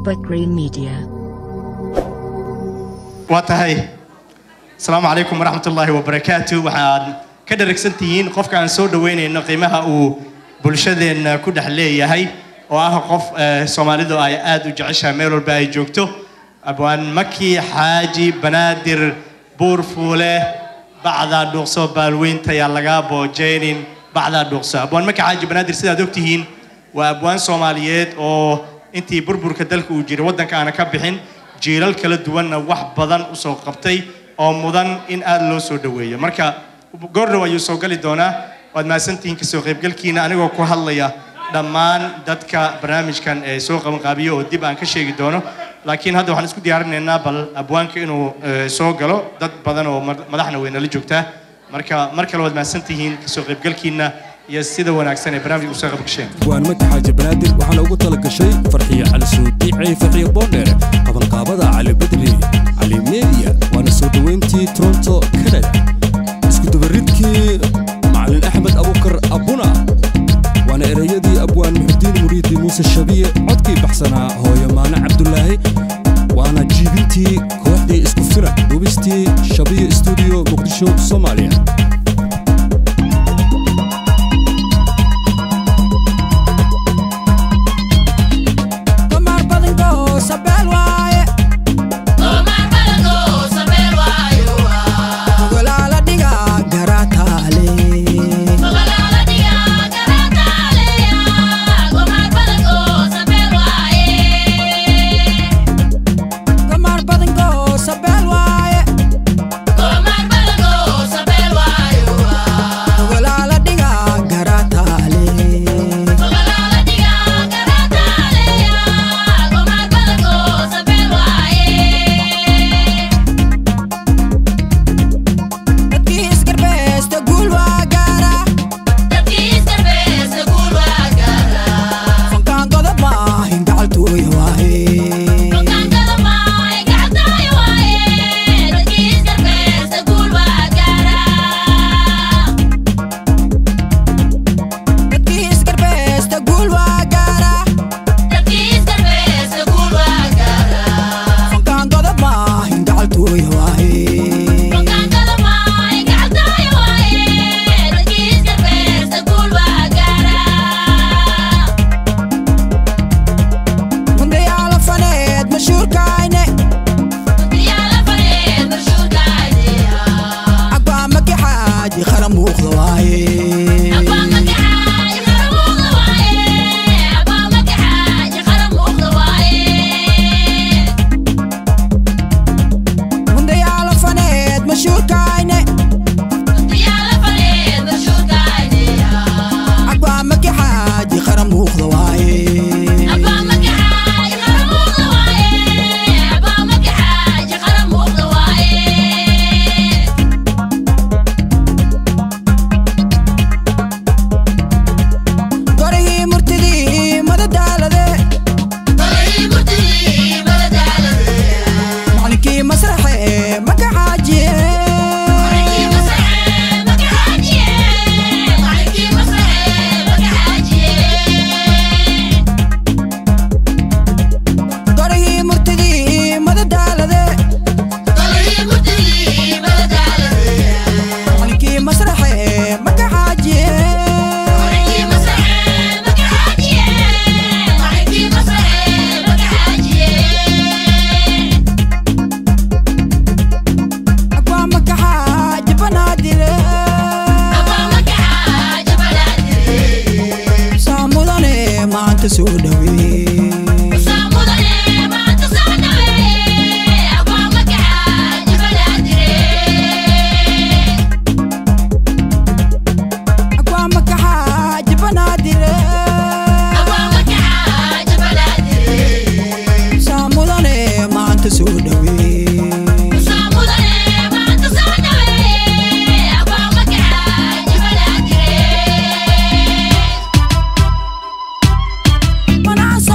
Bakri Media. waa tahay asalaamu calaykum waraxmat ullaahi wabarakaatu waxaad ka dharagsan tihiin qofka aan soo dhaweynayno qiimaha uu bulshadeenna ku dhex leeyahay oo ah qof eh, soomaalidu ay aad u jeceshahay meel walba ay joogto abwaan maki xaaji banaadir buur fuule bacdaa dhuuqso baalweynta yaa lagaa boojeynin bacdaa dhuuqso abwaan maki xaaji banaadir sidaad ogtihiin waa abwaan soomaaliyeed oo intii burburka dalka uu jiray waddanka aana ka bixin jiilal kala duwanna wax badan usoo qabtay oo mudan in aad loo soo dhaweeyo marka goordhow ayuu soo gali doonaa waad mahadsantihiin kasoo qaybgalkiina anigoo ku hadlaya dhammaan dadka barnaamijkan ee soo qabanqaabiyo oo dib aan ka sheegi doono laakiin hadda waxaan isku diyaarinaynaa bal abwaanka inuu eh, soo galo dad badan oo mar- madaxna way nala joogtaa marka mar kale waad mahadsantihiin kasoo qaybgalkiina iyo sida wanaagsan ee barnaamijka usoo qaybgasheen waan maki xaaji banaadir waxaana ugu tala gashay farxiyo cali suudi ciifaxiyo boondheer qabanqaabada cali badri cali media waana soo dhoweyntii toronto canada iskudabaridkii macalin axmed abukar abuna waana ereyadii abwaan muxudiin muriidi muuse shabiye codkii baxsanaa hooyo maane cabdulaahi waana jiibintii kooxdii isku filan duubistii shabiye stuudiyo muqdisho soomaaliya Omar Badingo, Sabel waaye. Ogolaala dhiga garaataale. Omar Badingo, Sabel waaye. Ogolaala dhiga garaataale. Dadkii isgarbeesta guul waa gaara. Fankaan godob maahin gacaltooya waaye. Dadkii isgarbeesta guul waa gaara. Fankaan godob maahin gacaltooya waaye. Mundayaala faneed mashhuurkayne. Agbaa maki xaaji qaran muuqda waaye. Mundayaala faneed mashhuurkayne. Agbaa maki xaaji qaran muuqda waaye. Gorigii murtidii madadaalade. Macalinkii masraxe maka xaajiye. Gorigii murtidii madadaalade. Macalinkii masraxe maka xaajiye. Agbaa maka xaaji banaadire. Saa mudane maanta soo dhaweeye. Agbaa maka xaaji banaadire. Saa mudane maanta soo dhaweeye. Manaa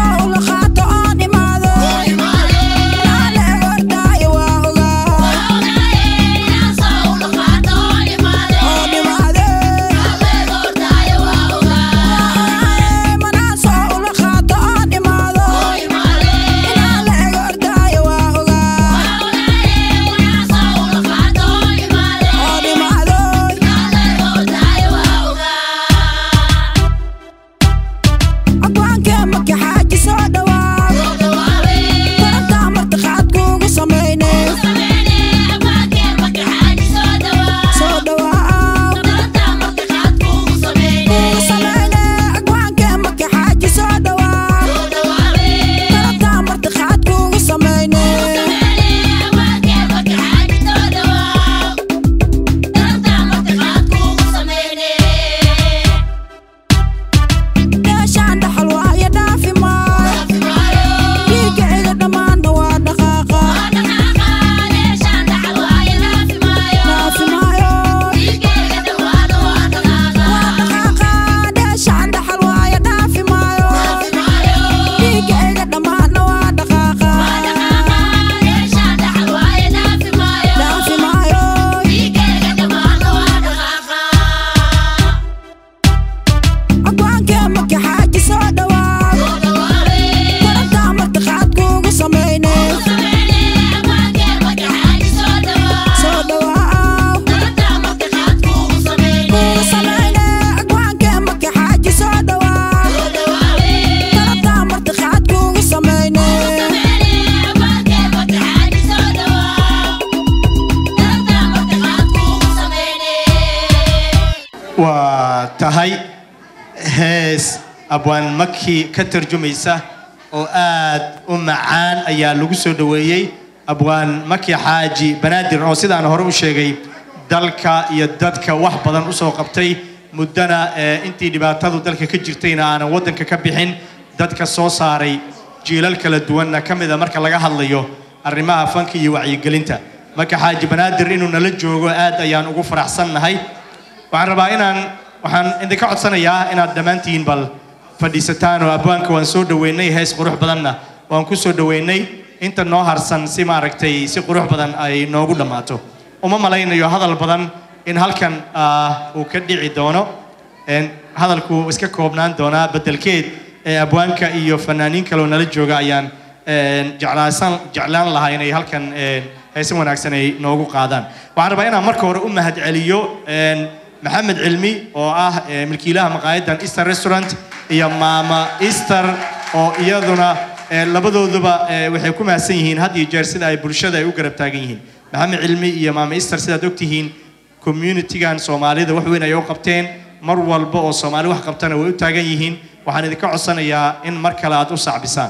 tahay hees abwaan maki ka tarjumaysa oo aad u macaan ayaa lagu soo dhoweeyey abwaan maki xaaji banaadir oo sidaan hore u sheegay dalka iyo dadka wax badan usoo qabtay muddana eh, intii dhibaatadu dalka ka jirtayna aanan waddanka ka bixin dadka soo saaray jiilal kala duwanna ka mida marka laga hadlayo arrimaha fanka iyo wacyigelinta marka xaaji banaadir inuu nala joogo aad ayaan ugu faraxsannahay waxaan rabaa inaan waxaan idinka codsanayaa inaad dhammaantiin bal fadhiisataan oo abwaanka waan soo dhoweynay hees qurux badanna waan ku soo dhoweynay inta noo harsan si maaragtay si qurux badan ay noogu dhammaato uma malaynayo hadal badan in halkan ah, uu ka dhici doono Een, hadalku wuu iska koobnaan doonaa bedelkeed ee abwaanka iyo fanaaniin kaleoo nala jooga ayaan een, jeclaasan jeclaan lahaa inay halkan een, heesan wanaagsan ay noogu qaadaan waxaan rabaa inaan marka hore u mahadceliyo een, maxamed cilmi oo ah eh, milkiilaha maqaayadan easter restaurant iyo maama easter oo iyaduna eh, labadooduba eh, waxay ku mahadsan yihiin had iyo jeer sida ay bulshada ay u garab taagan yihiin maxamed cilmi iyo maama easter sidaad ogtihiin communitygan soomaalida wax weyn ay u qabteen mar walba oo soomaali wax qabtana way u taagan yihiin waxaan idinka codsanayaa in mar kale aad u sacbisaan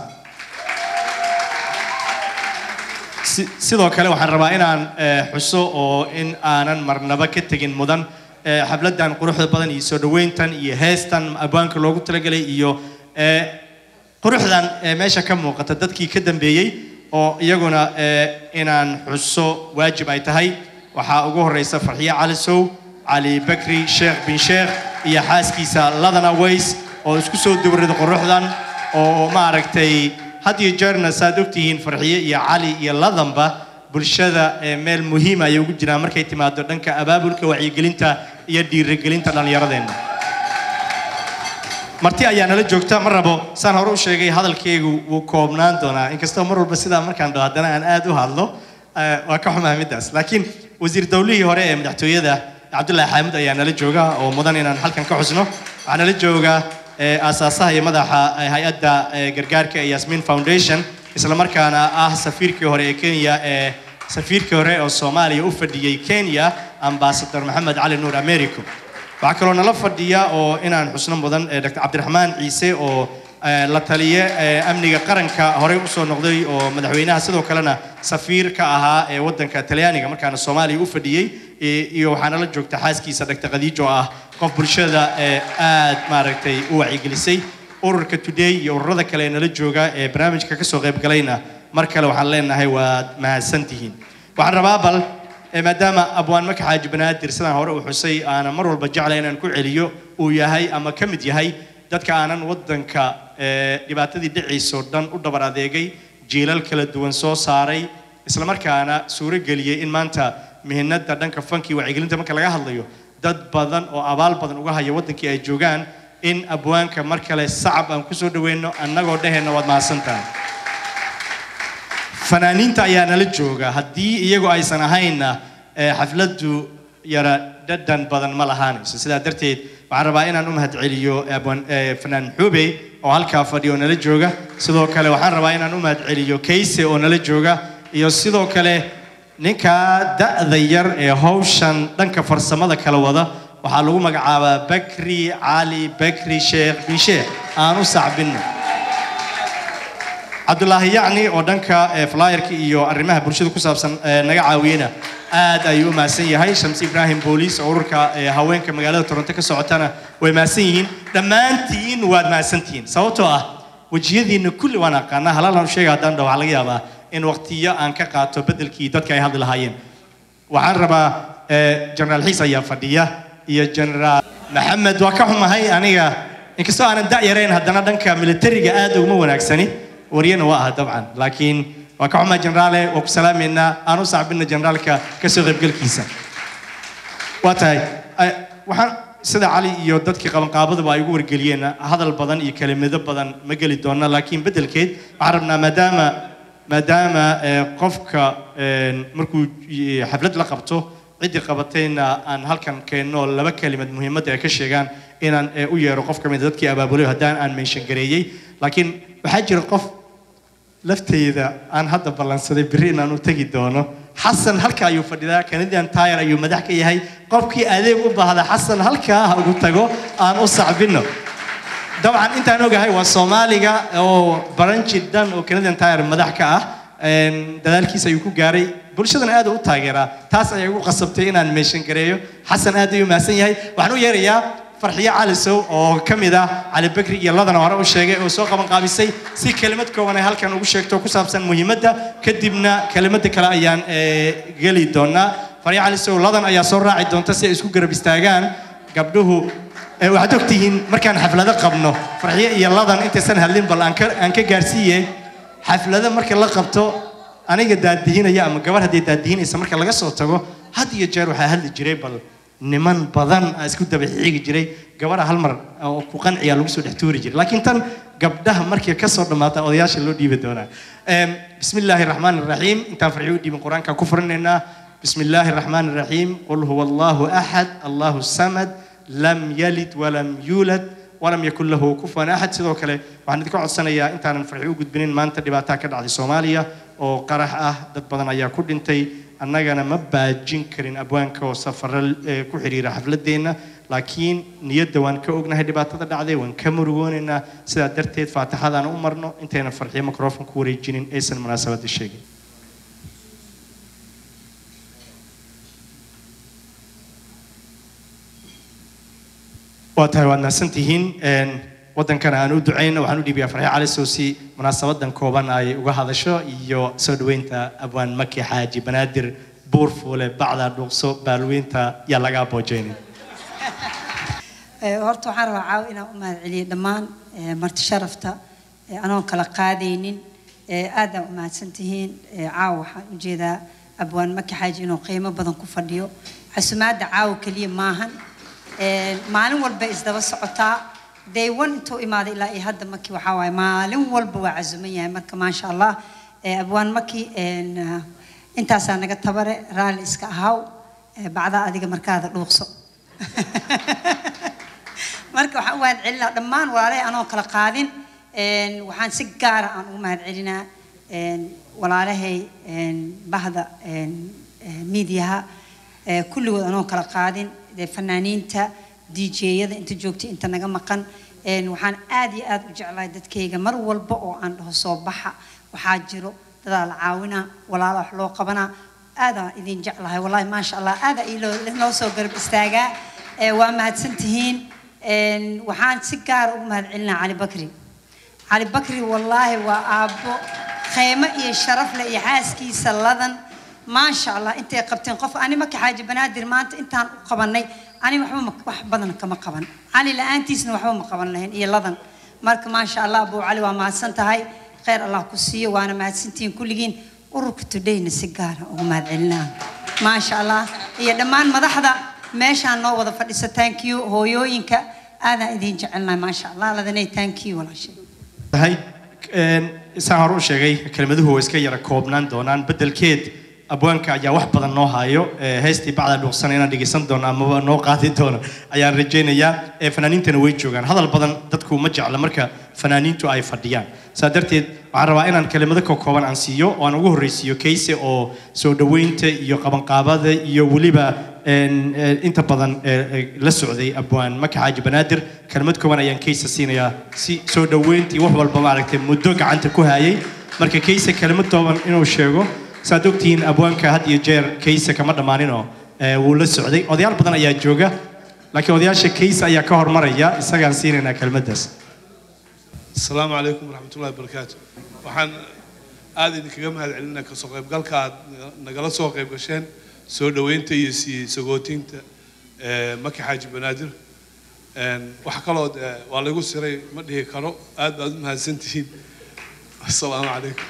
Si- sidoo kale waxaan rabaa inaan eh, xuso oo in aanan marnaba ka tegin mudan eh, xafladan quruxda badan iyo soo dhoweyntan iyo heestan abwaanka loogu talagelay iyo eh, quruxdan eh, meesha ka muuqata dadkii ka dambeeyey oo iyaguna eh, inaan xuso waajib ay tahay waxaa ugu horeysa farxiye cali sow cali bakri sheekh bin sheekh iyo xaaskiisa ladana ways oo isku soo dowrada quruxdan oo maaragtay had iyo jeerna saad ogtihiin farxiye iyo cali iyo ladanba bulshada ee meel muhiima ayay ugu jiraan markay timaado dhanka abaabulka wacyigelinta iyo dhiirigelinta dhallinyaradeenna marti ayaa nala joogta ma rabo saan hore u sheegay hadalkaygu wuu koobnaan doonaa inkastoo mar walba sidaa markaan dhaho haddana aan aad u hadlo eh, waa ka xumaa middaas laakiin wasiir dowlihii hore ee madaxtooyada cabdullaahi xaamud ayaa nala jooga oo mudan inaan halkan ka xusno waxaa nala jooga eh, aasaasaha iyo madaxa eh, hay-adda eh, gargaarka ee yasmin foundation isla markaana ah safiirkii hore ee kenya ee safiirkii hore oo soomaaliya u fadhiyey kenya ambasador maxamed cali nuur americo waxaa kaloo nala fadhiya oo inaan xusno mudan eh, dr cabdiraxmaan ciise oo eh, la taliye eh, amniga qaranka horey usoo noqday oo madaxweynaha sidoo kalena safiir ka ahaa ee wadanka talyaaniga markaana soomaaliya u fadhiyey i- iyo waxaa nala joogta xaaskiisa dr khadiijo oo ah qof bulshada ee aad maaragtay u wacyigelisay ururka today iyo ururada kale ee nala jooga ee barnaamijka kasoo qayb galayna mar kale waxaan leenahay waad mahadsantihiin waxaan rabaa bal ee maadaama abwaan maka xaaji banaadir sidaan hore u xusay aanan mar walba jeclay inaan ku celiyo uu yahay ama ka mid yahay dadka aanan wadanka ee, dhibaatadii dhiciisoo dhan u dhabar adeegay jiilal kala duwan soo saaray islamarkaana suuro geliyey in maanta mihinada dhanka fankii wacyigelinta marka laga hadlayo dad badan oo abaal badan uga haya wadankii ay joogaan in abwaanka mar kale sacab aan kusoo dhaweyno annagoo dheheenna waad mahadsantahay fanaaniinta ayaa nala jooga haddii iyagu aysan ahaynna eh, xafladdu yara dhadhan badan ma lahaanayso sidaa darteed waxaan rabaa inaan u mahadceliyo abwaan- eh, fanaan xube oo halkaa fadhiya oo nala jooga sidoo kale waxaan rabaa inaan u mahadceliyo kayse oo nala jooga iyo sidoo kale ninkaa da'da yar ee hawshan dhanka farsamada kala wada waxaa lagu magacaabaa bakri cali bakri sheekh bin sheekh aan u sacbinno cabdulaahi yacni oo dhanka eh, flyerka iyo arrimaha bulshada ku saabsan eh, naga caawiyena aad ayuu u mahadsan yahay shamsi ibraahim booliis oo ururka eh, haweenka magaalada toronto ka socotana way mahadsan yihiin dhammaantiin waad mahadsantihiin sababtoo ah wejiyadiina kulli waan aqaanaa halaalan sheega haddaan dhaho waxaa laga yaabaa in waqtiyo aan ka qaato bedelkii dadka ay hadli lahaayeen waxaan rabaa eh, generaal xiis ayaa fadhiya iyo generaal maxamed waa ka xumahay aniga inkastoo aanan da' yarayn haddana dhanka militariga aad uguma wanaagsani waryana waa aha dabcan laakiin waa ka xumahay generaale waa ku salaamaynaa aan u sacbina generaalka kasoo qaybgalkiisa waa tahay eh, waxaan sida cali iyo dadkii qabanqaabaduba ay ugu wargeliyeen hadal badan iyo kelimado badan ma geli doona laakiin bedelkeed waxaan rabnaa maadaama maadaama eh, qofka eh, markuu eh, xaflad la qabto ciddii qabatayna aan halkan keenno laba kelimad muhiimadda ay ka sheegaan inaan eh, u yeero qof ka mid a dadkii abaabulay haddaan aan meenshan gareeyey laakiin waxaa jira qof lafteyda aan hadda ballansaday berri inaan u tegi doono xasan halka ayuu fadhidaa canadian tire ayuu madax ka yahay qofkii adeeg u baahda xasan halkaa ha ugu tago aan u sacbino dabcan intaan ogahay waa soomaaliga oo baranji dhan oo canadian tire madax ka ah een, dadaalkiisa ayuu ku gaaray bulshadana aad u taageeraa taas ayaa igu qasabtay inaan meeshan gareeyo xasan aad ayuu mahadsan yahay waxaan u yeerayaa farxiyo calisow oo ka mid ah cali bakri iyo ladana hore u sheegay oo soo qaban qaabisay si kelimad kooban ay halkan ugu sheegto ku saabsan muhiimadda kadibna kelimada kale ayaan eh, geli doonaa farxiyo calisow ladan ayaa soo raaci doonta si ay isku garab istaagaan gabdhuhu Eh, waxaad ogtihiin markaan xaflado qabno farxiyo iyo ladan intaysan hadlin bal aan ka aan ka gaarsiiye xaflado marka la qabto aniga daadihinaya ama gabar haddii daadihinaysa marka laga soo tago had iyo jeer waxaa hadli jiray bal niman badan aa isku daba xiigi jiray gabadha hal mar oo ku qanciya lagu soo dhex tuuri jiray laakiin tan gabdhaha markay ka soo dhammaata odayaasha loo dhiibi doonaa Em, bismi illaahi raxmaan raxiim intaan farxiyo u dhiibin qur-aanka ku furinaynaa bismi illaahi raxmaan raxiim qul huwa allahu axad allahu samad lam yalid walam yuulad walam yakun lahu kufuwan axad sidoo kale waxaan idinka codsanayaa intaanan farxi u gudbinin maanta dhibaataa ka dhacday soomaaliya oo qarax ah dad badan ayaa ku dhintay annagana ma baajin karin abwaanka oo safaro eh, ku xiriira xafladeenna laakiin niyadda waan ka ognahay dhibaatada dhacday waan ka murugoonaynaa sidaa darteed faatixadaan u marno intaynan farxiyo microphone ku wareejinin aysan munaasabada sheegin waa tahay waad mahadsantihiin Een, waddankana aan u ducayno waxaan u dhiibayaa farxi cali sow si munaasabadan kooban ay uga hadasho iyo soo dhoweynta abwaan maki xaaji banaadir buurfuule bacda dhuuqso baalweynta yaa laga aboojeynin Ee, horta waxaan rabaa caawa inaan u mahadceliyo dhammaan ee, marti sharafta ee, anoon kala qaadaynin ee, aad aa u mahadsantihiin Ee, caawa waxaan u jeedaa abwaan maki xaaji inuu qiimo badan ku fadhiyo casumaadda caawa keliya maahan Ee, maalin walba isdaba socotaa day one intuu imaaday ilaa iyo hadda maki waxaa waaye maalin walba waa casuman yahay marka maasha allah Ee, abwaan maki een, ah, intaasaa naga tabare raalli iska ahaw Ee, bacdaa adiga markaada dhuuqso marka waxaan u mahadcelinaa dhammaan walaalahay anoo kala qaadin Een, waxaan si gaara aan ugu mahadcelinaa een, walaalahay een, bahda een, een, miidiyaha ee, kulligood anoo kala qaadin dee fanaaniinta djyada inta joogta inta naga maqan Een, waxaan aad iyo aad u jeclahay dadkayga mar walba oo aan dhaho soo baxa waxaa jiro dadaa la caawinaa walaala wax loo qabanaa aadaan idin jeclahay wallaahi maasha allah aadaa iloo loo soo garab istaagaa Ee, waa mahadsantihiin Een, waxaan si gaara ugu mahadcelinaa cali bakri cali bakri wallaahi waa aabbo khaymo iyo sharaf leh iyo xaaskiisa ladan maasha allah intay qabteen qof ani maka xaaji banaadir maanta intaan u qabanay ani waxba ma- wax badan kama qaban cali la-aantiisna waxba ma qaban lahayn iyo ladan marka maasha allah abuu cali waa mahadsan tahay khayr allah ku siiyo waana mahadsantihiin kulligiin ururka todayna si gaara ugu mahadcelinaa maasha allah iyo dhammaan madaxda meeshaan noo wada fadhisa thank you hooyooyinka aadaan idin jecelnahay maasha allah ladanay thank you walaashay tahay Een, saan hore u sheegay kelmaduhu way iska yara koobnaan doonaan beddelkeed abwaanka ayaa wax badan noo hayo Ee, heestii bacda dhuuqsana inaan dhegeysan doono amaba noo qaadi doono ayaan rajaynayaa Ee, fanaaniintana way joogaan hadal badan dadku ma jecla marka fanaaniintu ay fadhiyaan saa darteed waxaan rabaa inaan kelimado ka kooban aan siiyo oo aan ugu horreysiiyo kayse oo soo dhoweynta iyo qabanqaabada iyo weliba een, ee, inta badan ee, ee, la socday abwaan maka xaaji banaadir kelmad kooban ayaan kaysa siinayaa si soo dhoweynta iyo wax walba maaragtay muddo gacanta ku hayay marka kayse kelmad tooban inuu sheego saad ogtihiin abwaanka had iyo jeer kayse kama dhammaaninoo ee, wuu la socday odayaal badan ayaa jooga laakiin odayaasha kayse ayaa ka hormaraya isagaan siinaynaa kelmaddaas asalaamu calaykum waraxmatullahi wabarakaatu waxaan aad idinkaga mahad celinaa kasoo qaybgalka aad nagala soo qayb gasheen soo dhoweynta iyo sii sagootinta eh, maki xaaji banaadir Een, wax kaloo dee waa lagu siray ma dhihi karo aad baad u mahadsantihiin asalaamu calaykum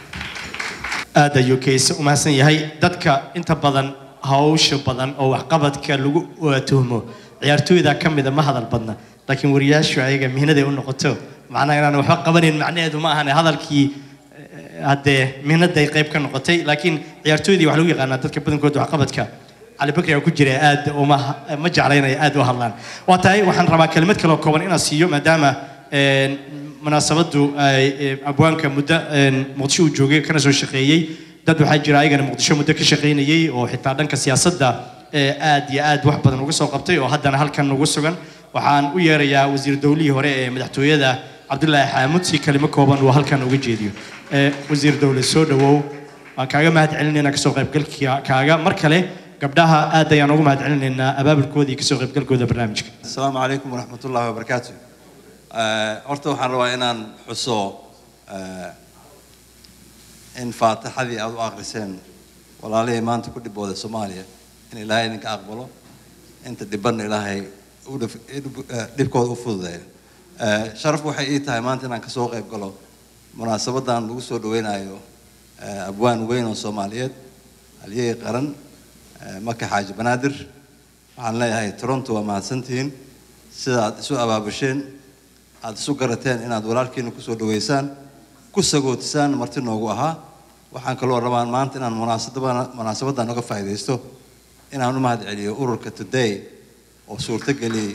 aad ayuu kayse u mahadsan yahay dadka inta badan hawsha badan oo waxqabadka lagu uh, tuhmo ciyaartooyda ka mida ma hadal badna laakiin wariyaashu ayaga mihnaday u noqoto macnaha inaan waxba qabanayn macnaheedu ma ahane hadalkii eh, haddee mihnaday qayb ka noqotay laakiin ciyaartooydii waxaa lagu yaqaanaa dadka badankooda waxqabadka cali bakri aa ku jira aad uma ma jeclaynaya aad u hadlaan waa tahay waxaan rabaa kelimad kale oo kooban inaan siiyo maadaama een, munaasabadu ay ee, abwaanka muddo een, muqdisho uu joogay kana soo shaqeeyey dad waxaa jira ayagana muqdisho muddo ka shaqaynayay oo xitaa dhanka siyaasadda ee aad iyo aad wax badan uga soo qabtay oo haddana halkan ugu sugan waxaan u yeerayaa wasiir dowlihii hore ee madaxtooyada cabdulaahi xaamud si kelimo kooban uu halkan uga jeediyo Ee, wasiir dowle soo dhawow waan kaaga mahad celinaynaa kasoo qaybgalkaaga mar kale gabdhaha aad ayaan ugu mahad celinaynaa abaabulkooda iyo kasoo qaybgalkooda barnaamijka السلام عليكم ورحمة الله وبركاته آه، horta waxaan rabaa inaan xuso آه، in faatixadii aad u akhriseen walaalihii maanta ku dhibooda soomaaliya in ilaahay idinka aqbalo inta dhibanna ilaahay u dhif- dhib- eh, dhibkooda u fududeeyo آه، sharaf waxay ii tahay maanta inaan kasoo qayb galo munaasabadan lagu soo dhaweynayo آه، abwaan weyn oo soomaaliyeed halyey qaran آه، maka xaaji banaadir waxaan leeyahay toronto waa mahadsantihiin sida aad isu abaabusheen aad isu garateen inaad walaalkiina kusoo dhaweysaan ku sagootisaan marti noogu ahaa waxaan kaloo rabaa maanta inaan munaasabada munaasabadan uga faa'iidaysto inaan u mahad celiyo ururka today oo suurto geliyey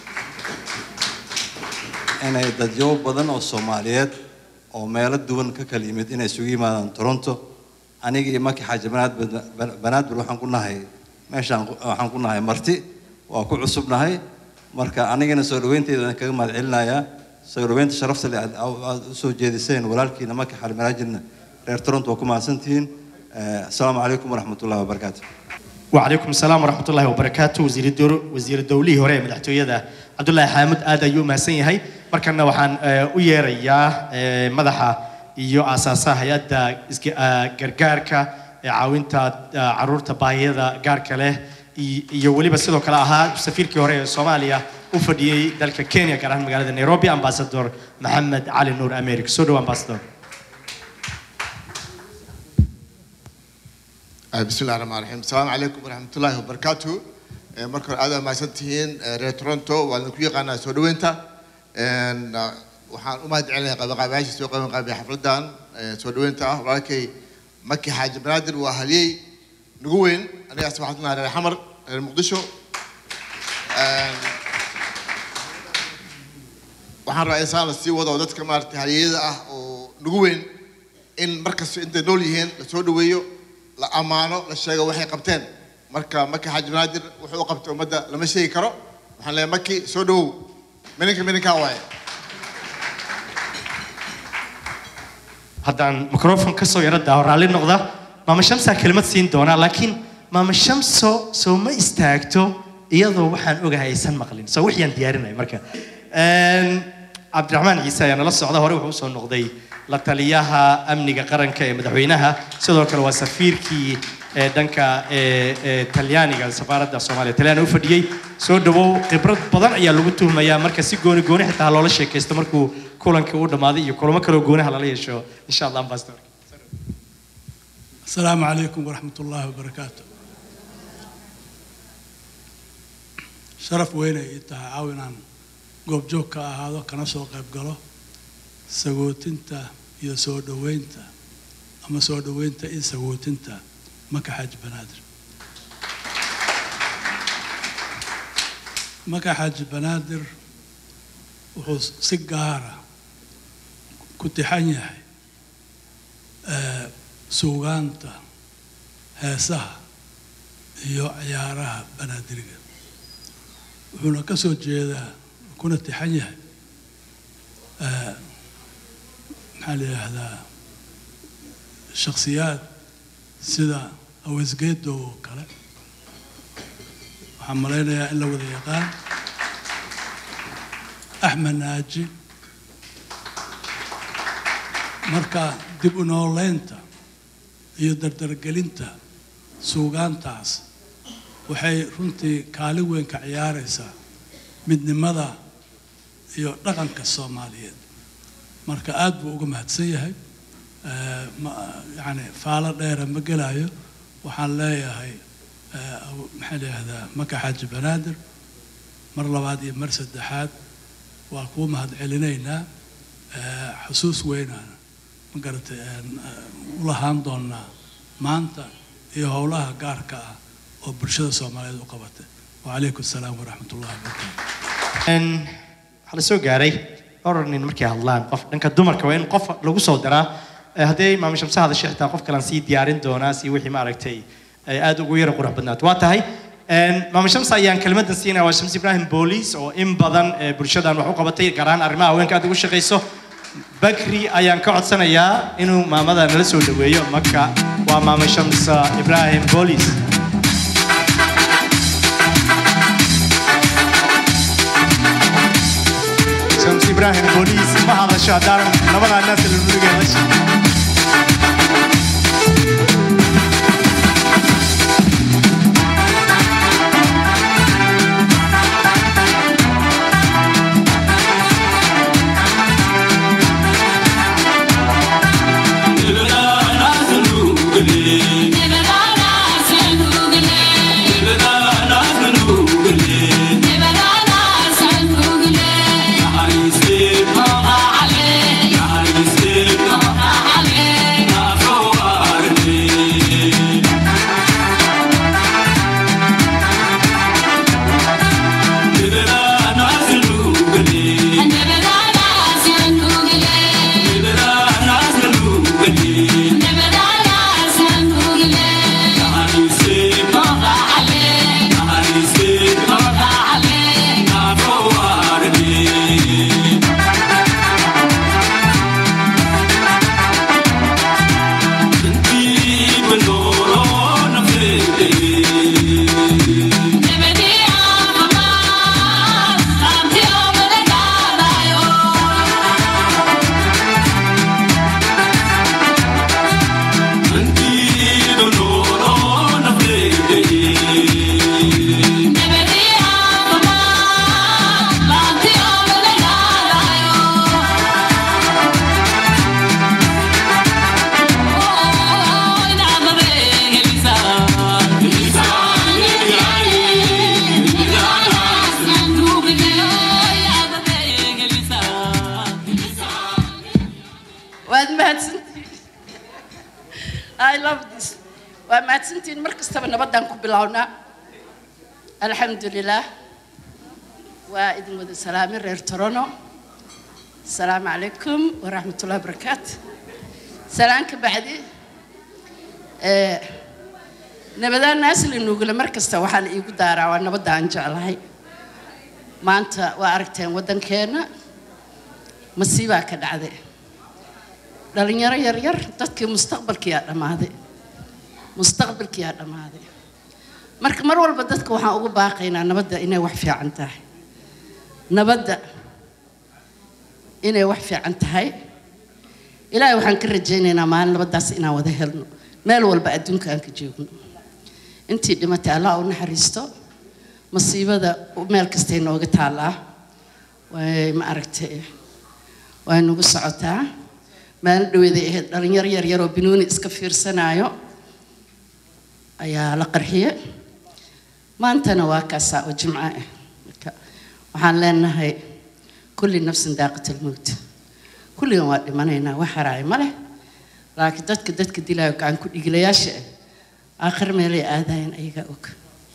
inay dadyo badan oo soomaaliyeed oo meelo duwan ka kala yimid inay isugu yimaadaan toronto aniga iyo maki xaaji banaadbir banaadbir waxaan ku nahay meeshaan ku- waxaan ku nahay marti waa ku cusubnahay marka anigana soo dhaweynteeda kaga mahad celinayaa soo dhaweynta sharafta leh aad aad u soo jeediseen walaalkiina maki xaaji banaadbirna reer toronto waa ku mahadsantihiin Eh, asalaamu calaykum waraxmatullahi wabarakaatu وعليكم السلام ورحمة الله وبركاته وزير الدور وزير الدولي هوري مدحتوية عبد الله حامد آدا يوم هسين هاي مركنا وحن ويريا مدحة iyo aasaasaha hay-adda isga- ah, gargaarka ee caawinta ah, caruurta baahiyada gaarka leh i- iyo weliba sidoo kale ahaa safiirkii hore ee soomaaliya u fadhiyey dalka kenya gaar ahaan magaalada nairobi ambasador maxamed cali nuur america soo dhow ambasador آه، بسم الله الرحمن الرحيم السلام عليكم ورحمة الله وبركاته آه، مركز هذا ما سنتين رير تورونتو وأنا كوي قانا سودوينتا إن، آه، وحان أمهد عليها قبل قبل عايش سوق قبل قبل حفلتان آه، سودوينتا ولكن مكي حاج بنادر وأهلي نقوين أنا أصبحت لنا رير حمر رير مقدشو آه، waxaan rabaa in saan la sii wado oo dadka maaragtay haliyada ah oo nagu weyn in markasta intay nool yihiin la soo dhaweeyo la ammaano la sheego waxay qabteen marka maki xaaji banaadir wuxuu u qabtay ummadda lama sheegi karo waxaan leeyahay maki soo dhawow mininka mininkaa waaye haddaan microfon kasoo yaro daaho raalli noqda maama shamsaa kelimad siin doonaa laakiin maama shamso soo ma istaagto iyadoo waxaan ogahay aysan maqlin soo wixiyaan diyaarinay marka Een, cabdiraxmaan ciise ayaa nala socda hore wuxuu usoo noqday la taliyaha amniga qaranka ee madaxweynaha sidoo kale waa safiirkii ee dhanka ee ee talyaaniga safaaradda soomaaliya talyaani u fadhiyey soo dhawow khibrad badan ayaa lagu tuhmayaa marka si gooni gooni xitaa loola sheekaysto markuu kulankii u dhammaaday iyo kulamo kaloo goonaha lala yeesho insha allah ambassador السلام عليكم ورحمة الله وبركاته شرف وين إنتها عاونان قوب جوكا هذا كان سو قيب قالو سووتنتا يا سو دوينتا أما سو دوينتا إن سووتنتا ما كحاج بنادر ما كحاج بنادر وحو سيجارة كنت حنيحي آه suugaanta heesaha iyo ciyaaraha banaadiriga wuxuuna ka soo jeedaa kuna tixan yahay eh, maxaa la yidhaahdaa shakhsiyaad sida awesgeedo oo kale waxaan malaynayaa in la wada yaqaan axmed naaji marka dib u nooleynta iyo dardargelinta suugaantaas waxay runtii kaalin weyn ka ciyaaraysaa midnimada iyo dhaqanka soomaaliyeed marka aad buu uga mahadsan yahay Eh, ma- yacni faalo dheera ma gelayo waxaan leeyahay eh, aw- maxaa la yidhahdaa maka xaaji banaadir mar labaad iyo mar saddexaad waa kuu mahad celinaynaa Eh, xusuus weynaana ma garatay een, eh, u lahaan doonaa maanta iyo howlaha gaarka ah oo bulshada soomaaliyeed u qabatay wacalaykum asalaam waraxmat ullahi wabarakaatu Een, waxaa la soo gaaray dhowr nin markay hadlaan qof dhanka dumarka waa in qof lagu soo daraa Eh, haddii maama shamse hadashay xitaa qof kalan sii diyaarin doonaa si wixii maaragtay ay aad ugu yara qurux badnaato waa tahay Een, maama shamse ayaan kelmadan siinaya waa shams ibrahim booliis oo in badan eh, bulshadan wax u qabatay gaar ahaan arrimaha haweenka aad ugu shaqayso bakri ayaan ka codsanayaa inuu maamada nala soo dhaweeyo marka waa maama shams ibrahim booliis shams ibrahim booliis ma hadasho haddaanan labadaa naas la nurigeeda shi waad mahadsantihiin i love this waa mahadsantihiin mar kastaba nabaddaan ku bilownaa alxamdulilah waa idin wada salaamin reer torono asalaamu calaykum waraxmatullahi wabarakaatu salaan ka bacdi eh, nabadaan naasli nuugule mar kasta waxaa la iigu daaraa waa nabadda aan jeclahay maanta waa aragteen waddankeenna masiibaa ka dhacday dhalinyaro yaryar dadkii mustaqbalkiyaa dhammaaday mustaqbalkiyaa dhammaaday marka mar walba dadka waxaan ugu baaqaynaa nabadda inay wax fiican tahay nabadda inay wax fiican tahay ilaahay waxaan ka rajaynaynaa maalin nabaddaas inaan wada helno meel walba adduunka aan ka joogno intii dhimatay allah u naxariisto masiibada meel kastay nooga taallaa way ma aragtay way nagu socotaa maalin dhaweeday ahayd dhalinyaro yaryar oo binuuni iska fiirsanaayo ayaa la qarxiye maantana waa kaasaa oo jimco ah marka waxaan leenahay kulli nafsin daaqat almowt kulligan waa dhimanaynaa wax haraaya ma leh laakiin dadka dadka dilaayo gacan ku dhigilayaasha ah aakhir meelay aadaayeen ayagaa og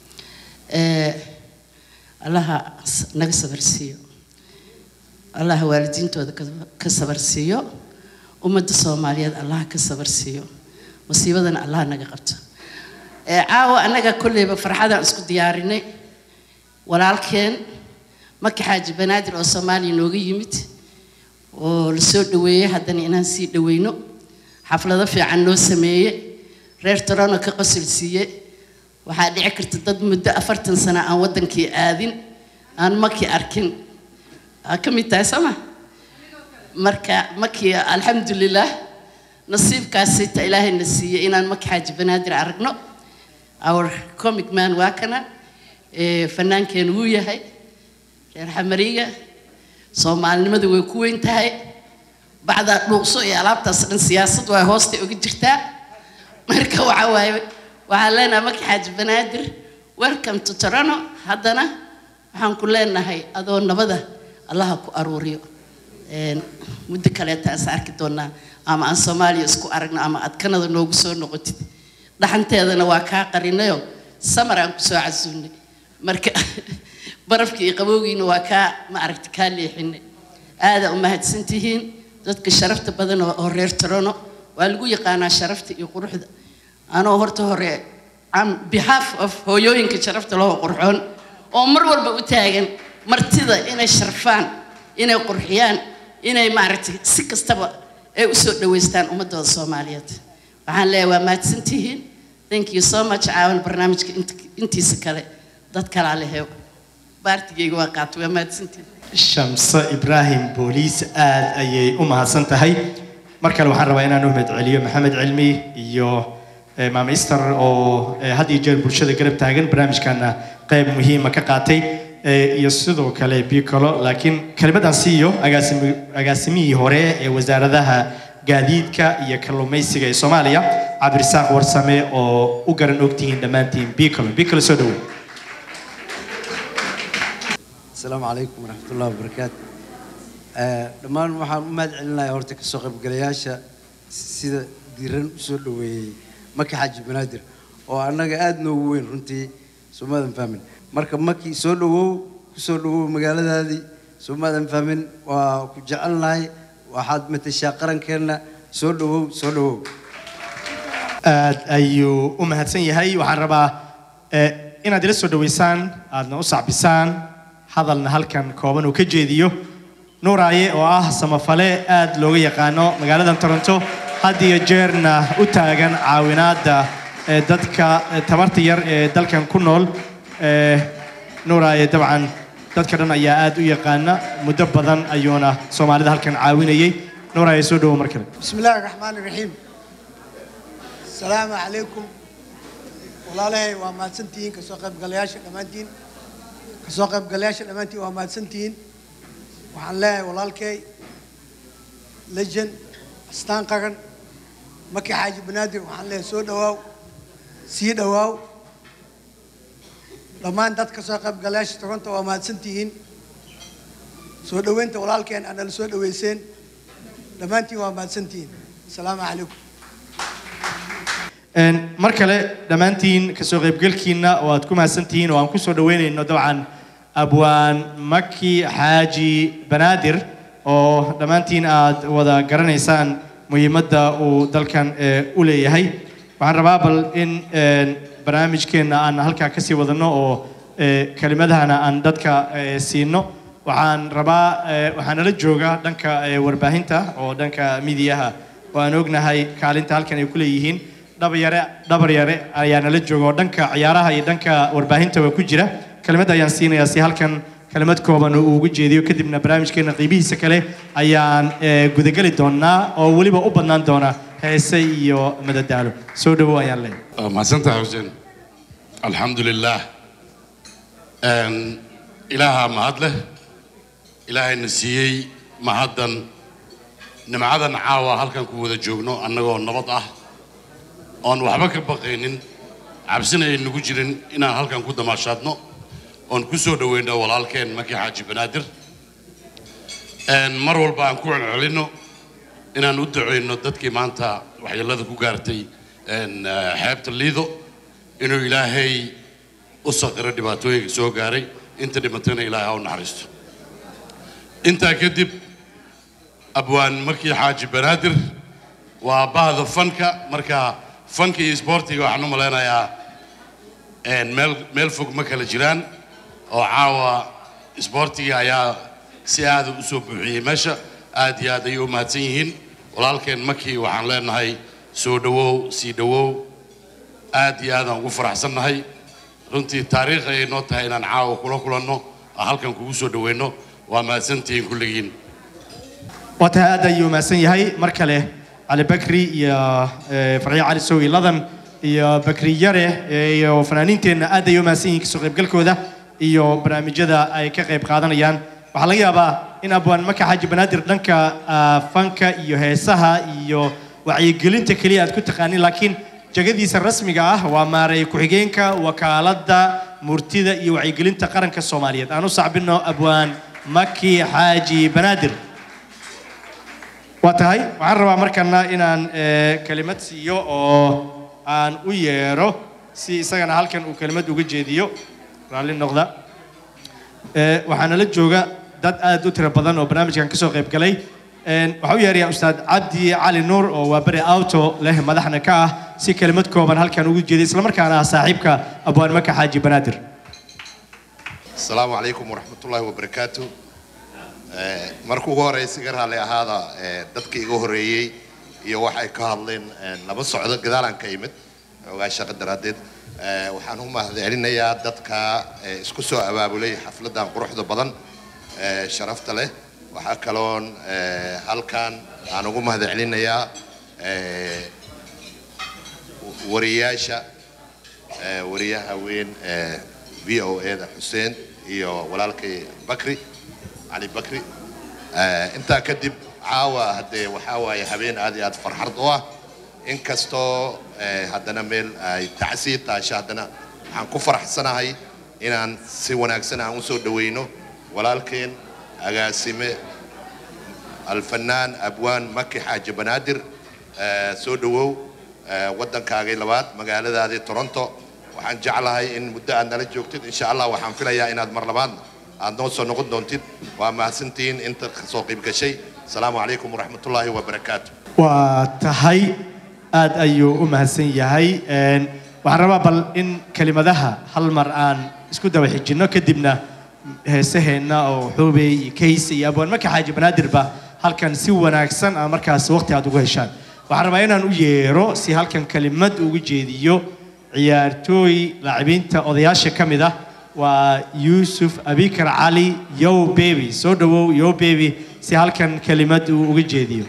Eh, allaha s- naga sabarsiiyo allaha waalidiintooda ka- ka sabarsiiyo ummadda soomaaliyeed allaha ka sabarsiiyo masiibadana allaha naga qabto Eh, caawa annaga kolleyba farxadaan isku diyaarinay walaalkeen maki xaaji banaadir oo soomaaliya nooga yimid oo la soo dhaweeyey haddana inaan sii dhaweyno xaflado fiican noo sameeye reer torono ka qosil siiye waxaa dhici karta dad muddo afartan sano aan waddankii aadin aan maki arkin aa ka mid tahay sooma marka maki alxamdulilah nasiibkaasi ta ilaahayna siiyey inaan maki xaaji banaadir aragno our comic man waa kana eh, fannaankeenu wuu yahay reer xamariga soomaalinimadu way ku weyn tahay bacdaa dhuuqso iyo alaabtaas dhan siyaasad waa hoostay uga jirtaa marka waxa waaye waxaan leenahay maki xaaji banaadir welcome to toronto haddana waxaan ku leenahay adoo nabada allaha ku aruuriyo Een, muddo kaleeta aan is arki doonaa ama aan soomaaliya isku aragno ama aad kanada noogu soo noqotid dhaxanteedana waa kaa qarinayo samar aan kusoo casuunay marka barafkii iyo qabowgiina waa kaa ma aragti kaa leexinay aada u mahadsan tihiin dadka sharafta badan oo oo reer torono waa lagu yaqaanaa sharafta iyo quruxda anoo horta hore on behalf of hooyooyinka sharafta loo qurxoon oo mar walba u taagan martida inay sharfaan inay qurxiyaan inay maaragtay si kastaba ay u soo dhaweystaan ummadooda soomaaliyeed waxaan leeyahay waa mahadsantihiin thank you so much caawan barnaamijka int- intiisa kale dad kalaa lehe baartigeyga waa qaatay waa mahadsantihiin shamse ibraahim booliis aad ayay u mahadsan tahay mar kale waxaan rabaa inaan u mahadceliyo maxamed cilmi iyo eh, maama ister oo eh, had iyo jeer bulshada garab taagan barnaamijkana qayb muhiima ka qaatay eh, iyo sidoo kale bicolo laakiin kelimadan siiyo agaasimi- agaasimihii hore ee wasaaradaha gaadiidka iyo kalluumaysiga ee soomaaliya cabdirisaaq warsame oo u garan ogtihiin dhammaantiin bicolo bicolo soo dhawow asalaamu calaykum waraxmat ullahi wabarakaatu Eh, dhammaan waxaan u mahad celinayaa horta kasoo qaybgalayaasha sida diiran usoo dhoweeyey maki xaaji banaadir oo annaga aada noogu weyn runtii soomaadan fahmin marka maki soo dhowow kusoo dhowow magaaladaadii soomaadan fahmin waa ku jecelnahay waxaad matashaa qarankeenna soo dhowow soo dhowow aad ayuu u mahadsan yahay waxaan rabaa eh, inaad ila soo dhaweysaan aadna u sacbisaan hadalna halkan kooban uu ka jeediyo nuuraaye oo ah samafale aad looga yaqaano magaaladan toronto had iyo jeerna u taagan caawinaadda eh, dadka eh, tabarta yar ee dalkan ku nool Eh, nuuraaye dabcan dadka dhan ayaa aad u yaqaana muddo badan ayuuna soomaalida halkan caawinayay nuuraaye soo dhawo mar kale بسم الله الرحمن الرحيم السلام عليكم walaalahay waa mahadsantihiin kasoo qaybgalayaasha dhammaantiin kasoo qaybgalayaasha dhammaantiin waa mahadsantihiin waxaan leeyahay walaalkay legend astaan qaran maki xaaji banaadir waxaan leeyahay soo dhawaaw sii dhawaaw dhammaan dad kasoo qaybgalayaasha toronto waa mahadsantihiin soo dhoweynta walaalkeen aad nala soo dhoweyseen dhammaantiin waa mahadsantihiin asalaamu calaykum Een, mar kale dhammaantiin kasoo qaybgalkiina oo aad ku mahadsantihiin oo aan kusoo dhaweynayno dabcan abwaan maki xaaji banaadir oo dhammaantiin aad wada garanaysaan muhiimadda uu dalkan eh, u leeyahay waxaan rabaa bal in een, barnaamijkeenna aan halkaa kasii wadano oo eh, kelimadahana aan dadka eh, siino waxaan rabaa eh, waxaa nala jooga dhanka eh, warbaahinta oo dhanka midiyaha oo aan ognahay kaalinta halkan ay ku leeyihiin dhabar yare dhabar yare ayaa nala jooga oo dhanka ciyaaraha iyo dhanka warbaahintaba ku jira kelimad ayaan siinayaa si halkan kelimad kooban uu ugu jeediyo kadibna barnaamijkeena qiibihiisa kale ayaan eh, gudageli doonaa oo weliba u badnaan doona heese iyo madadaalo soo dhawow ayaan leeyahay mahadsantahay xuseen alxamdu lilaah Een, ilaahaa mahad leh ilaahayna siiyey mahaddan nimcadan caawa halkan ku wada joogno annagoo nabad ah oon waxba ka baqaynin cabsina ay nagu jirin inaan halkan ku damaashaadno oon ku soo dhoweyno walaalkeen maki xaaji banaadir Een, mar walba aan ku celcelinno inaan u duceyno dadkii maanta waxyeellada ku gaartay een, eh, xeebta liido inuu ilaahay u saqiro dhibaatooyinka soo gaaray inta dhimatana ilaahay ha u naxariisto intaa kadib abwaan markii xaaji banaadir waa bahda fanka marka fanka iyo isboortiga waxaan u malaynayaa een, meel meel fog ma kala jiraan oo caawa isboortiga ayaa si aada u soo buuxiyey meesha aad iyo aad ayay u mahadsan yihiin walaalkeen makii waxaan leenahay soo dhowow sii dhowow aad iyo aadaan ugu faraxsannahay runtii taariikh ayay noo tahay inaan caawa kula kulanno oo halkan kugu soo dhoweyno waa mahadsantihiin kulligiin waa tahay aad ayuu mahadsan yahay mar kale cali bakri iyo eh, farxiyo cali sowi ladan iyo bakri yare eh, iyo fanaaniinteenna aad ayay u mahadsan yihiin kasoo qaybgalkooda iyo barnaamijyada ay ka qayb qaadanayaan waxaa laga yaabaa in abwaan maka xaaji banaadir dhanka ah, fanka iyo heesaha iyo wacyigelinta keliya aad ku taqaanin laakiin jagadiisa rasmiga ah waa maareey ku-xigeenka wakaaladda murtida iyo wacyigelinta qaranka soomaaliyeed aan u sacbino abwaan maki xaaji banaadir waa tahay waxaan rabaa markana inaan eh, kelimad siiyo oo aan u yeero si isagana halkan uu kelimad uga jeediyo raalli noqda Eh, waxaa nala jooga dad aad u tiro badan oo barnaamijkan kasoo qayb galay Een, waxaa u yeerayaa ustaad cabdi cali nuur oo waa beri auto leh madaxna ka ah si kelimad kooban halkan ugu jeeday islamarkaana ah saaxiibka abwaan maka xaaji banaadir asalaamu calaykum waraxmatullaahi wabarakaatu Eh, marka ugu horeysa iga raalli ahaada eh, dadka iga horeeyey iyo waxay ka hadleen eh, laba socdo gadaalaan ka imid ogaa shaqo daraaddeed Eh, waxaan u mahadcelinayaa dadka eh, isku soo abaabulay xafladdan quruxda badan eh, sharafta leh waxaa kaloon eh, halkan aan ugu mahadcelinayaa eh, wariyaasha eh, wariyaha weyn ee v o a da xuseen iyo walaalkay bakri cali bakri Eh, intaa kadib caawa haddee waxaa waaye habeen aad iyo aad farxad u ah inkastoo eh, haddana meel ay tacsiir taasho haddana waxaan ku faraxsanahay inaan si wanaagsan aan usoo dhaweyno walaalkeen agaasime alfanaan abwaan maki xaaji banaadir Eh, soo dhawow eh, waddankaagii labaad magaaladaadii toronto waxaan jeclahay in muddo aad nala joogtid insha allah waxaan filayaa inaad mar labaad aad noo soo noqon doontid waa mahadsantihiin inta soo qayb gashay asalaamu calaykum waraxmatullaahi wabarakaatu waa tahay aad ayuu u mahadsan yahay Een, waxaan rabaa bal in kelimadaha hal mar aan isku daba xijinno kadibna heesaheenna oo xuubey iyo kayse iyo abwaan maka xaaji banaadirba halkan si wanaagsan aan markaas waqti aad ugu heshaan waxaan rabaa inaan u yeero si halkan kelimad ugu jeediyo ciyaartooy laacibiinta odayaasha ka mid ah waa yuusuf abikar cali yow bebi soo dhawow yow bebi si halkan kelimad uu uga jeediyo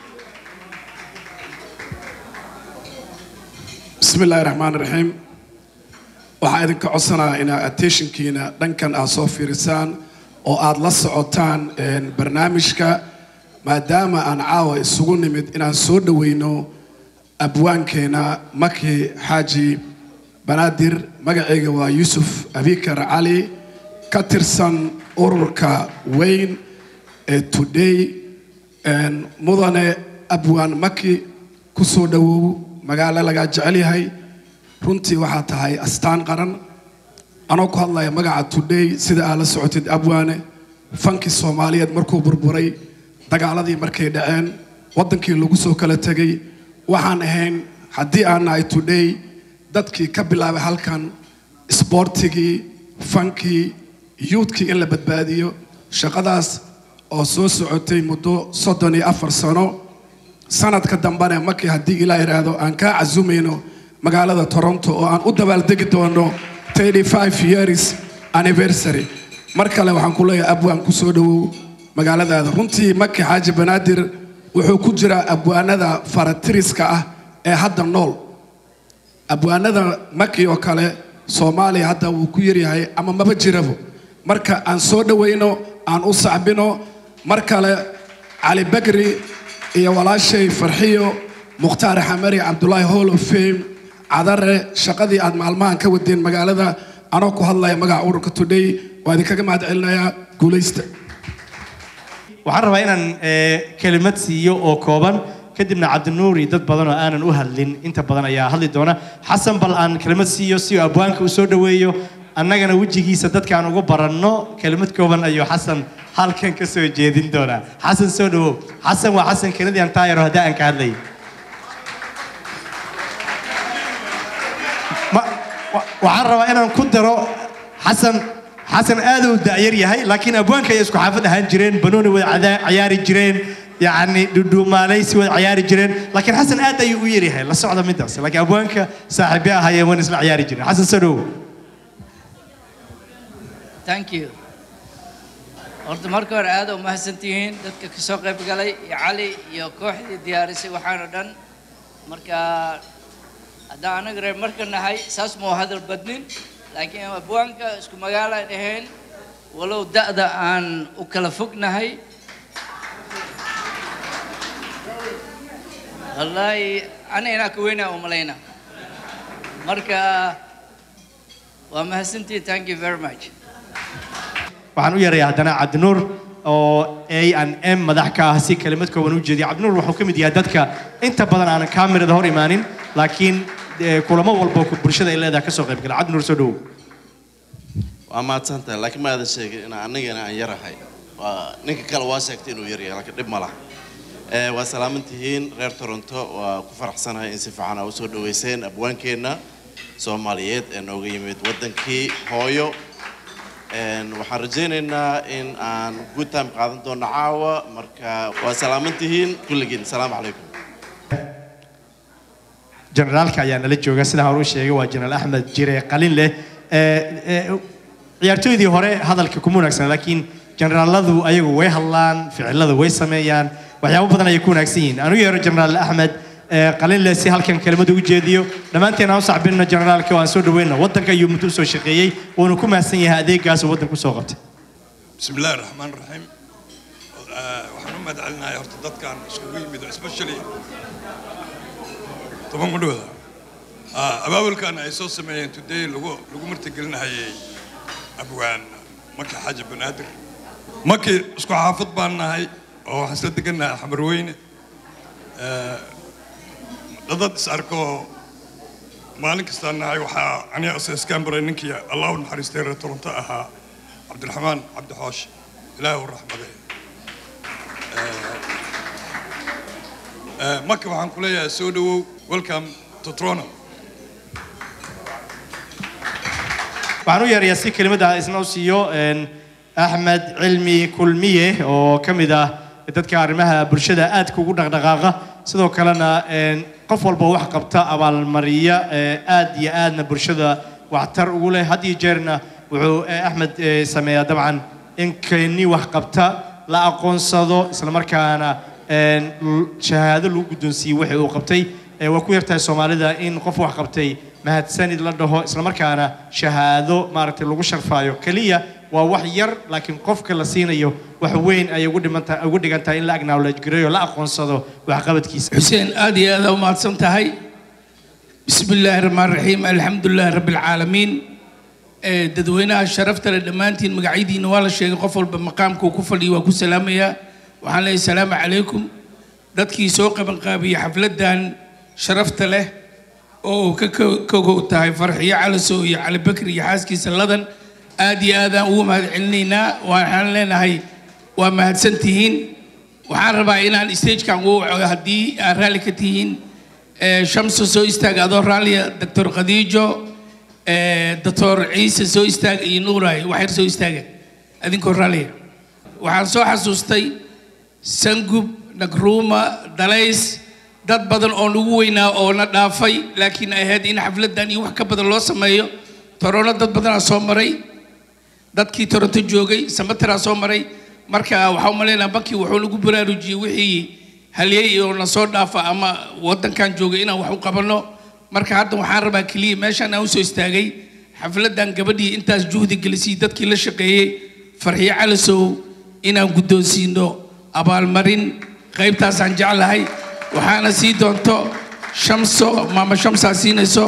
بسم الله الرحمن الرحيم waxaa idinka codsanayaa inaad attentionkiina dhankan aad soo fiirisaan oo aad la socotaan een, barnaamijka maadaama aan caawa isugu nimid inaan soo dhaweyno abwaankeena maki xaaji banaadir magacayga waa yuusuf abikar cali ka tirsan ururka weyn ee today een, mudane abwaan maki ku soo dhawow magaalo lagaa jecel yahay runtii waxaa tahay astaan qaran anoo ku hadlaya magaca today sida aad la socotid abwaane fankii soomaaliyeed markuu burburay dagaaladii markay dhaceen waddankii lagu soo kala tegay waxaan ahayn haddii aan nahay today dadkii ka bilaabay halkan isboortigii fankii yuudkii in la badbaadiyo shaqadaas oo soo socotay muddo soddon iyo afar sano sanadka dambena markii haddii ilaa yidhaahdo aan kaa casumayno magaalada toronto oo aan u dabaaldegi doono 35 years anniversary mar kale waxaan ku leeyahay abwaan ku soo dhawow magaaladaada runtii maki xaaji banaadir wuxuu ku jiraa abwaanada faratiriska ah ee hadda nool abwaanada maki oo kale soomaaliya hadda wuu ku yaryahay ama maba jirabo marka aan soo dhawayno aan u sacbino mar kale cali bakri iyo walaashay farxiyo mukhtaar xamari cabdulaahi hall of fame cadare shaqadii aad maalmahan ka wadeen magaalada anoo ku hadlaya magaca ururka today waa idinkaga mahad celinayaa guulaysta waxaan rabaa inaan eh, kelimad siiyo oo kooban kadibna cabdinuur iyo dad badan oo aanan u hadlin inta badan ayaa hadli doona xasan bal aan kelimad siiyo si uu abwaanka u soo dhoweeyo annagana wejigiisa dadkaan ugu baranno kelimad kooban ayuu xasan halkan ka soo jeedin doonaa xasan soo dhawow xasan waa xasan kenadian taayaro haddii aan ka hadlay Ma- wa- waxaan rabaa inaan ku daro xasan xasan aad u da'yar yahay laakiin abwaanka ay isku xaafad ahaan jireen banooni wada cada- ciyaari jireen yacni dhudhuumaalaysi wada ciyaari jireen laakiin xasan aad ayuu u yaryahay la socda midaas laakiin abwaanka saaxiibbe ahayeen wan isla ciyaari jireen xasan soo dhawow thank you horta marka hore aad u mahadsantihiin dadka ka soo qayb galay iyo cali iyo kooxdii diyaarisay waxaan oo dhan marka haddaan anaga reer marka nahay saas mau hadal badnin laakiin abwaanka isku magaalaan ahayn walow da'da aan u kala fognahay wallaahi ana inaa ka weynaa u malayna marka waa mahadsantihiin thank you very much waxaan u yeerayaa haddana cabdinuur oo a n m madax ka ah si kelimad kooban u jeediya cabdinuur wuxuu ka mid yahay dadka inta badan aanan kaamirada hor imaanin laakiin eh, kulamo walba ku- bulshada ay leedahay ka soo qayb gala cabdinuur soo dhawow waa mahadsan tahay laakiin ma aadan sheegin in anigana aan yarahay waa ninka kale waa sheegtay inuu yaryahay laakiin dhib ma laha Eh, waa salaaman tihiin reer toronto waa ku faraxsanahay in si fiican aa usoo dhaweyseen abwaankeenna soomaaliyeed ee nooga yimid waddankii hooyo En, waxaan rajaynaynaa in aan good time qaadan doono caawa marka waa salaaman tihiin kulligiin salaamu calaykum generaalka ayaa nala jooga sida hore u sheegay waa jenaraal axmed jire qalin leh Eh, eh, ciyaartooydii hore hadalka kuma wanaagsan laakiin generaaladu ayagu way hadlaan ficilada way sameeyaan waxyaabo badan ayay ku wanaagsan yihiin anu yeero jenaraal axmed eh, qalin leh si halkan kelimada ugu jeediyo dhammaanteen aan u sacbinno generaalka oo aan soo dhaweyno waddanka ayuu muddo usoo shaqeeyey wuuna ku mahadsan yahay adeegaas uu waddanka usoo qabtay بسم الله الرحمن الرحيم آه، waxaan u mahad celinayaa horta dadkan iskugu yimid especially toban gudhooda abaabulkan ay soo sameeyeen today lagu lagu martigelinahayay abwaan maki xaaji banaadir maki isku xaafad baan nahay oo waxaan isla degannahay xamarweyne Ah, dad is arko maalin kastaan nahay waxaa aniga iskaan baray ninkii allah u naxariistay reer toronto ahaa cabdiraxmaan cabdi xoosh ilaahi u raxmaday marka waxaan ku leeyahay soo dhawow welcome to toronto waxaan u yeerayaa si kelimada isna u siiyo een, axmed cilmi kulmiye oo ka mid ah dadka arrimaha bulshada aadka ugu dhaqdhaqaaqa sidoo kalena een, qof walba wax qabta abaalmariya ee aad iyo aadna bulshada waxtar ugu leh had iyo jeerna wuxuu eh, axmed eh, sameeyaa dabcan in keni wax qabta la aqoonsado islamarkaana een, l- shahaado lagu guddoonsiiyey wixii uu qabtay Eh, waa ku yartahay soomaalida in qof wax qabtay mahadsanid la dhaho islamarkaana shahaado maaragtay lagu sharfaayo keliya waa wax yar laakiin qofka la siinayo wax weyn ayay ugu dhimanta ugu dhigan tahay in la acknowledge gareeyo la aqoonsado waxqabadkiisa xuseen aad iyo aad u mahadsan tahay bismi illaahi raxmaan raxiim alxamdulilaahi rabbi alcaalamiin Eh, dadweynaha sharafta leh dhammaantiin magacyadiina waa la sheegay qof walba maqaamka uu ku fadhiyo waa ku salaamayaa waxaan leeyahay salaamu calaykum dadkii soo qabanqaabiyey xafladdan sharafta leh oo uu ka ko- kogow tahay farxiyo calasow iyo cali bakri iyo xaaskiisa ladan aad iyo aadaan ugu mahad celinaynaa waxaan leenahay waa mahadsan tihiin waxaan rabaa inaan stagekan ugu waco haddii aad raalli ka tihiin Eh, shamso soo istaaga adoo raalliya doctor khadiijo eh, doctor ciise soo istaaga iyo nuuray waxyar soo istaaga adinkoo raalliya waxaan soo xasuustay sangub nagruuma dalays dad badan oo nagu weynaa oo na dhaafay laakiin ay ahayd in xafladdan iyo wax ka badan loo sameeyo torono dad badanaa soo maray dadkii toronto joogay samataraa soo maray marka waxaa umaleynaa bankii wuxuu nagu baraarujiyey wixii halyey oo na soo dhaafa ama waddankan joogay inaan wax u qabanno marka hadda waxaan rabaa keliya meeshaan aan usoo istaagay xafladdan gabadhii intaas juhdi gelisay dadkii la shaqeeyey farxiyo calasow inaan guddoonsiino abaalmarin qaybtaasaan jeclahay waxaana sii doonto shamso maama shamsaa siinayso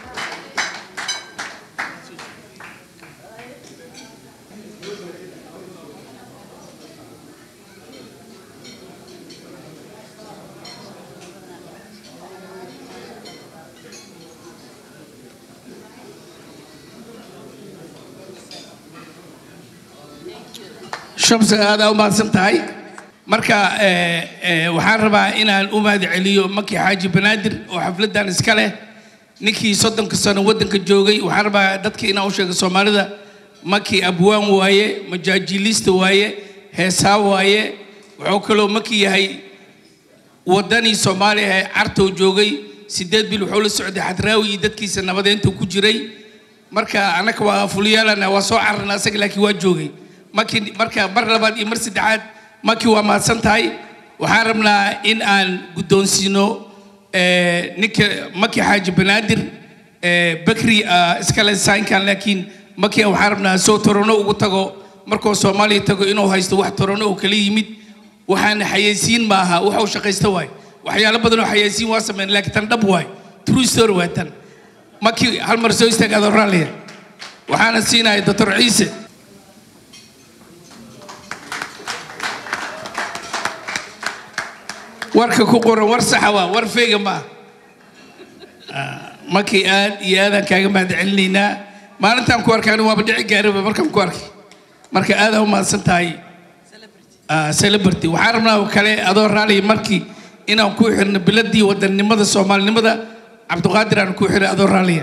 shamsa aad aa u mahadsan tahay marka eh, eh, waxaan rabaa inaan u mahad celiyo maki xaaji banaadir oo xafladdan iska leh ninkii soddonka sano waddanka joogay waxaan rabaa dadka inaan u sheego soomaalida maki abwaan waaye majaajilista waaye heesaa waaye wuxuu kaloo maki yahay waddanii soomaaliya ee cartow joogay sideed bil wuxuu la socday xadraawi iyo dadkiisa nabadeynta ku jiray marka annaka waa fuliyaalana waa soo cararna asaga laakiin waa joogay maki marka mar labaad iyo mar saddexaad maki waa mahadsan tahay waxaan rabnaa in aan guddoonsiino eh, ninka maki xaaji banaadir eh, bakri ah, iskale saynkan laakiin maki waxaan rabnaa soo torono ugu tago markuu soomaaliya tago inuu haysto wax torono oo kala yimid waxaan xayeysiin maaha waxa uu shaqaysta waay waxyaalo badan oo xayeysiin waa sameyn laakiin tan dhab waay true story waa tan maki hal mar soo istaag adoo raalliya waxaana siinaya doctor ciise warka ku qoran war saxa waa war feega ma ah markii aad iyo aadaan kaaga mahad celinaynaa maalintaan ku arkaan waaba dhici gaariba markaan ku arkay marka aadaan u mahadsan tahay ah, celebrity waxaan rabnaa oo kale adoo raaliya markii inaan ku xirno biladii wadannimada soomaalinimada cabdiqaadir aan ku xiray adoo raaliya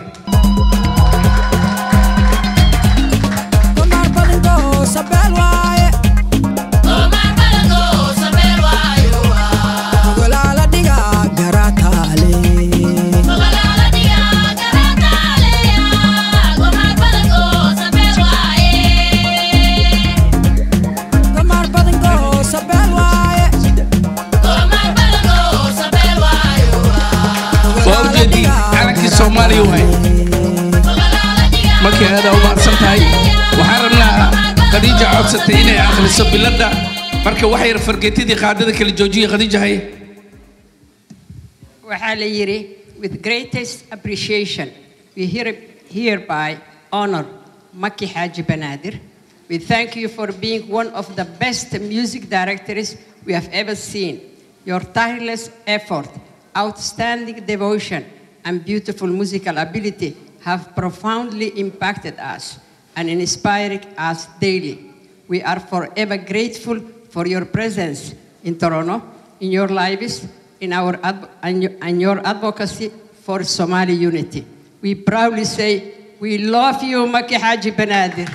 waa ujeedii calankii soomaaliya waay markii aada u mahadsan tahay waxaan rabnaa khadiija codsatay inay akhriso biladda marka wax yar fargeetadii qaadada kala joojiya khadiija haye waxaa la yidhi with greatest appreciation we here- hereby honor Maki Haji Banadir. We thank you for being one of the best music directors we have ever seen. Your tireless effort, outstanding devotion, and beautiful musical ability have profoundly impacted us and inspired us daily. We are forever grateful for your presence in Toronto, in your lives, in our adv- and your- and your advocacy for Somali unity. We proudly say, we love you, Maki Haji Benadir.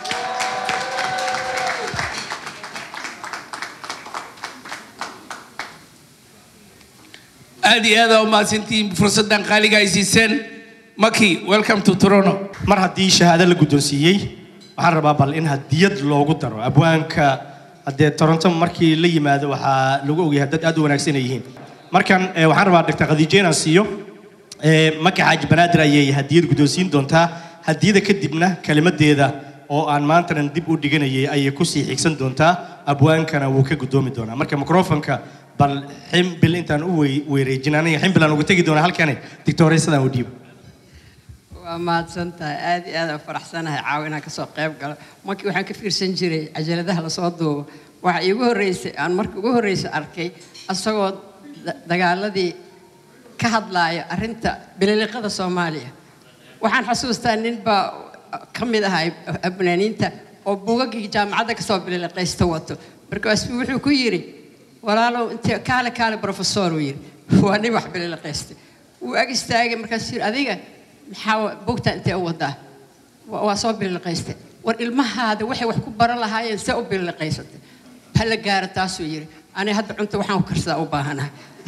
aad iyo aad aa u mahadsantihiin fursaddan qaaliga ay siiseen maki welcome to toronto mar haddii shahaado la guddoonsiiyey waxaan rabaa bal in hadiyad loogu daro abwaanka haddee toronto markii la yimaado waxaa lagu ogyahay dad aad u wanaagsan ay yihiin markan eh, waxaan rabaa dr khadiijo inaan siiyo eh, maka xaaji banaadir ayay hadiyad guddoonsiin doontaa hadiyada kadibna kelimadeeda oo aan maantanan dib u dhiganayay ayay kusii xigsan doontaa abwaankana wuu ka guddoomi doonaa marka microfonka bal ximbil intaan u wey- weereejin aniga ximbil aan uga tegi doonaa halkani dictoreysadaan u dhiibo waa mahadsan tahay aad iyo aad aan faraxsanahay caawa inaan kasoo qayb galo markii waxaan ka fiirsan jiray cajaladaha lasoo duubo waxa iigu horreysay aan markii ugu horreysay arkay asagoo da- dagaaladii ka hadlaaya arrinta bililiqada soomaaliya waxaan xasuustaa nin baa ka mid ahaa abnaaniinta oo buugaggii jaamacadda kasoo bililiqaysta wato markaasuu wuxuu ku yidhi walaalow intee kaale kaale professor uu yidhi waa nin wax bililiqaystay wuu ag istaagay markaasuu yidhi adiga maxaa buugta intee u wadaa "Wa- waa soo bililiqaystay war ilmahaada waxay wax ku baran lahaayeen see u bililiqaysatay ha la gaaro taasuu yidhi ani hadda cunto waxaan ku karsadaa u baahanahay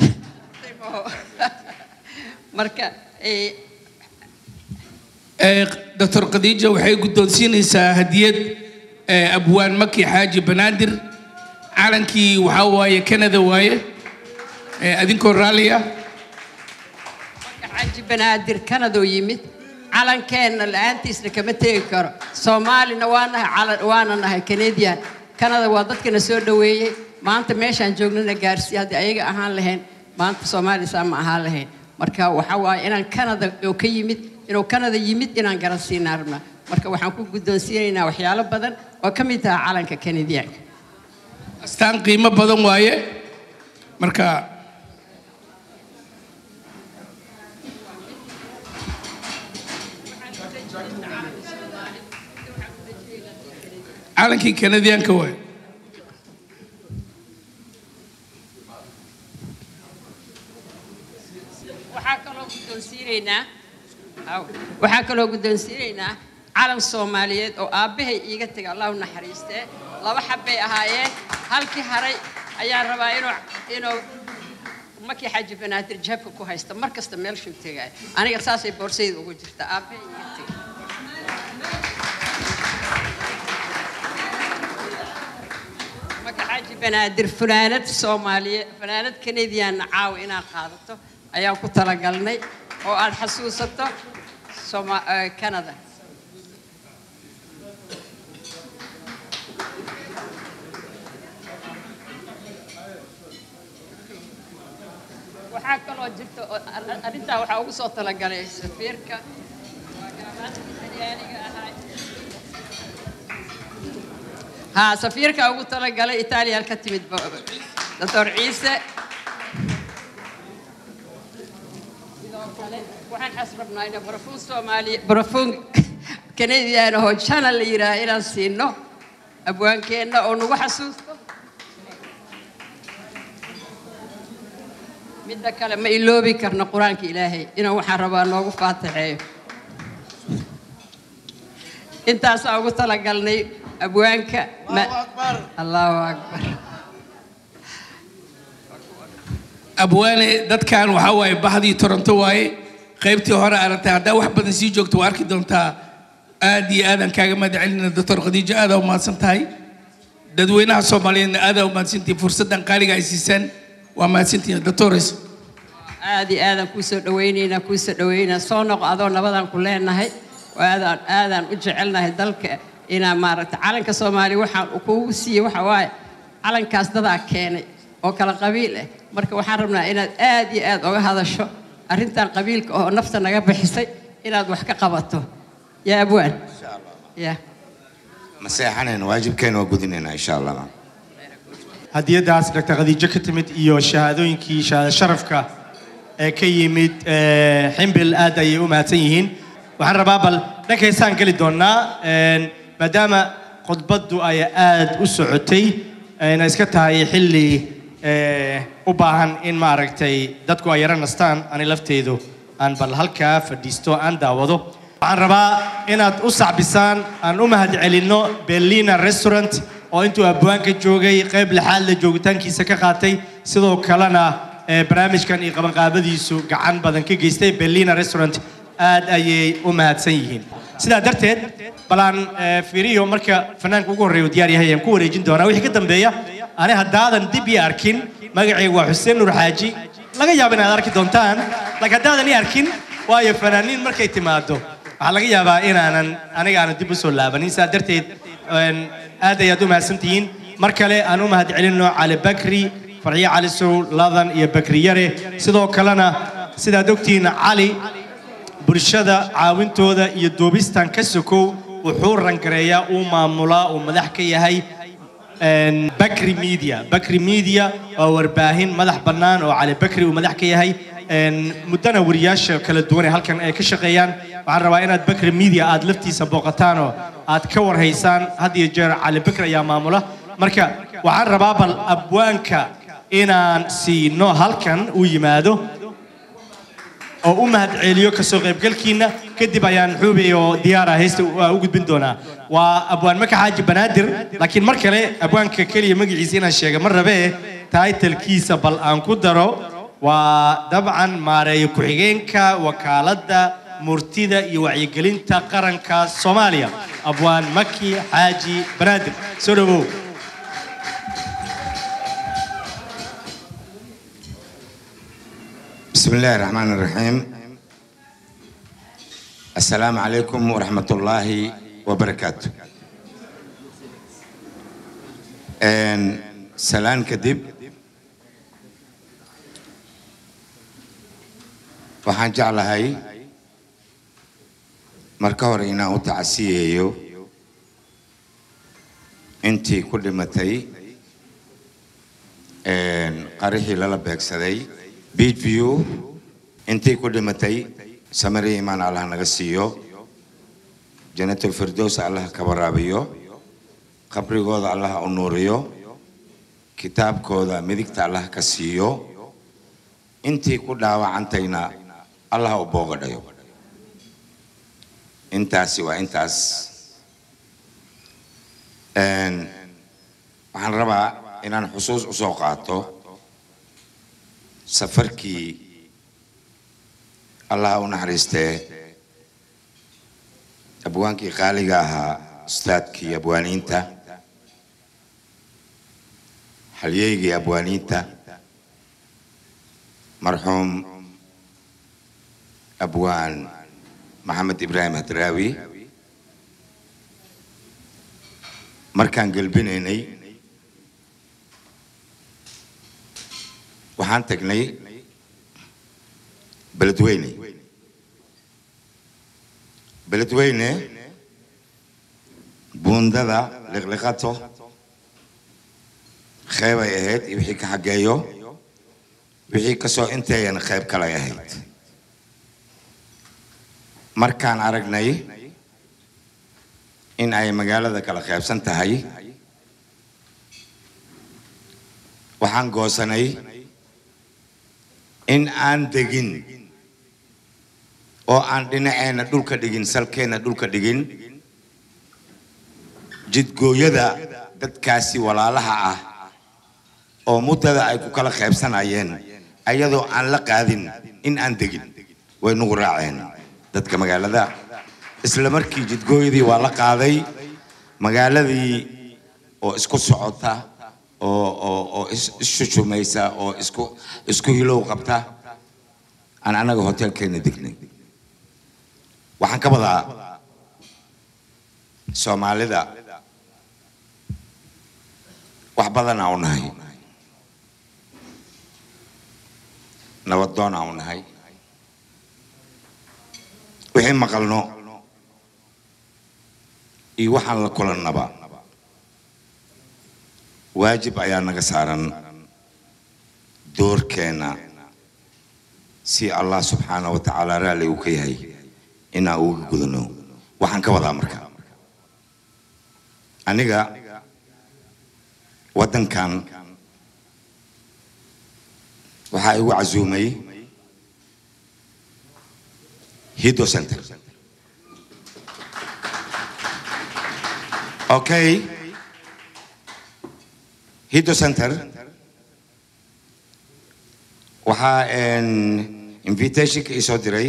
marka eh, Eh, dr khadiija waxay guddoonsiinaysaa hadiyad eh, abwaan maki xaaji banaadir calankii waxaa waaye canada waaye Eh, adinkoo raalliya xaji banaadir kanadoo yimid calankeenna la-aantiisna kama tegi karo soomaalina waa nahay calan waana nahay canadian kanada waa dadkana soo dhoweeyey maanta meeshaan joognana gaarsiiya haddii ayaga ahaan lahayn maanta soomaaliya saa ma ahaan lahayn marka waxaa waaye inaan kanada oo ka yimid inuu kanada yimid inaan garansiinaa rabnaa marka waxaan ku guddoonsiinaynaa waxyaalo badan oo ka mid taha calanka canadianka astaan qiimo badan waaye marka calankii canadianka waaye waxaa kaloo guddoonsiinaynaa Aw. waxaa kaloo guddoonsiinaynaa calan soomaaliyeed oo aabbahay iiga tegay allah u naxariistee laba xabbay ahaayeen halkii haray ayaan rabaa inuu inuu makii xaji banaadir jabka ku haysta mar kasta meelshuu tegaya aniga saasay boorsayda ugu jirta aabbahay iiga tegay maka xaji banaadir funaanad soomaaliye funaanad kanadiyaanna caawa inaad qaadato ayaan ku talagalnay oo aad xasuusato Soma- eh, canada waxaa kaloo jirta oo ar- ar- arrintaa waxaa ugu soo talagalay safiirka waa garabaadka talyaaniga ahaa ها سفيرك أبو ترى قال إيطاليا الكتمت دكتور عيسى waxaan xasrabnaa inaan barafuun soomaaliya barafuun kanadiyaana oo channel la yidhaaha inaan siino abwaankeenna oo nagu xasuusto midda kale ma iloobi karno qur-aanka ilaahay inuu waxaan rabaa noogu faatixeeyo intaasaa ugu talagalnay abwaanka ma- allahu akbar abwaane dadkan waxaa waaye bahdii toronto waaye qaybtii hore aragtay haddaa wax badan sii joogto waa arki doontaa aad iyo aadaan kaaga mahad celinayna doctor khadiijo aadaa umahadsan tahay dadweynaha soomaaliyeedna aadaa umahadsantihin fursaddan qaaliga ay siisaan waa mahadsantihin doctores aad iyo aadaan kuu soo dhawaynaynaa kuu soo dhawaynaa soo noqo adoo nabadaan ku leenahay aadaan aadaan u jecelnahay dalka inaa maaragta calanka soomaaliya waxaan kuugu siiyey waxa waaye calankaas dadaa keenay oo kala qabiil ah marka waxaan rabnaa inaad aad iyo aad oga hadasho arrintan qabiilka oo nafta naga bixisay inaad wax ka qabato yaa abwaan ya ma seexanayna waajibkeena waa gudinaynaa insha allah hadiyadaas dr khadiijo ka timid iyo shahaadooyinkii shahaado sharafka ee ka yimid eh, ximbil aad ayay u mahadsan yihiin waxaan rabaa bal dhankaysaan geli doonaa een, maadaama khudbaddu ay aad u socotay ayna iska tahay xilli eh, u baahan in maaragtay dadku ay yaro nastaan ani lafteedu aan bal halkaa fadhiisto aan daawado waxaan rabaa inaad u sacbisaan aan u mahad celinno berlina restaurant oo intuu abwaanka joogay qayb lixaad la joogitaankiisa ka qaatay sidoo kalena eh, barnaamijkan iyo qabanqaabadiisu gacan badan ka geystay berlina restaurant aad ayay u mahadsan yihiin sidaa darteed bal aan eh, fiiriyo marka fanaanka ugu horreeya uu diyaar yahay ayaan ku wareejin doonaa wixii ka dambeeya ani haddaadan dib ii arkin magacaygu waa xuseen nuur xaaji laga yaabo inaad arki doontaan laakiin haddaadan ii arkin waayo fanaaniin markay timaado waxaa laga yaabaa inaanan aniga aanan dib u soo laabanin sidaa darteed een, aad ayaad u mahadsantihiin mar kale aan u mahad celinno cali bakri farxiyo cali sow ladan iyo bakri yare sidoo kalena sidaad ogtihiin cali bulshada caawintooda iyo duubistan ka sokow wuxuu rangareeyaa uu maamulaa uu madax ka yahay een, bakri media bakri media waa warbaahin madax bannaan oo cali bakri uu madax ka yahay een, muddana wariyaasha kala duwan ee halkan ay ka shaqeeyaan waxaan rabaa inaad bakri media aad laftiisa booqataan oo aad ka warhaysaan had iyo jeer cali bakri ayaa maamula marka waxaan rabaa bal abwaanka inaan siino halkan uu yimaado oo u mahad celiyo kasoo qaybgalkiina kadib ayaan xuubay oo diyaara heesta u u gudbin doonaa waa abwaan maka xaaji banaadir laakiin mar kale abwaanka keliya magaciisa inaan sheega ma rabee taitalkiisa bal aan ku daro waa dabcan maareeyo ku-xigeenka wakaaladda murtida iyo wacyigelinta qaranka soomaaliya abwaan maki xaaji banaadir soo dhawow بسم الله الرحمن الرحيم السلام عليكم ورحمة الله وبركاته إن سلام كدب waxaan jeclahay marka hore inaan u tacasiyeeyo intii ku dhimatay een, qarixii lala beegsaday beach view intii ku dhimatay samari imaan allah naga siiyo jannatul firdows allah ka waraabiyo qabrigooda allah u nuuriyo kitaabkooda midigta allah ka siiyo intii ku dhaawacantayna allah u boogadhayo intaasi waa intaas Een, waxaan rabaa inaan xusuus usoo qaato safarkii allah u naxariistee abwaankii qaaliga ahaa ustaadkii abwaaniinta halyeygii abwaaniinta marxuum abwaan maxamed ibraahim hadraawi markaan gelbinaynay waxaan tagnay beledweyne beledweyne buundada liqliqato qeybay ahayd iyo wixii ka xageeyo wixii kasoo inteeyana qeyb kalay ahayd markaan aragnay in ay magaalada kala qaybsan tahay waxaan goosanay in aan degin oo aan dhinaceenna dhulka dhigin salkeenna dhulka dhigin jidgooyada dadkaasi walaalaha ah oo muddada ay ku kala qaybsanayeen ayadoo aan la qaadin in aan degin way nagu raaceen dadka magaalada isla markii jidgooyadii waa la qaaday magaaladii oo isku socota oo oo oo is- isshushumaysa oo isku isku hilow qabta aan annaga hotelkeena degnay waxaan ka wadaa soomaalida wax badanaa u nahay nabadoonaa u nahay wixii maqalno iyo waxaan la kulannaba waajib ayaa naga saaran doorkeena si allah subxaana wa tacaala raalli uu ka yahay inaan uga gudano waxaan ka wadaa marka aniga waddankan waxaa igu casuumay hido center okay hido center waxaa een, invitationka ii soo diray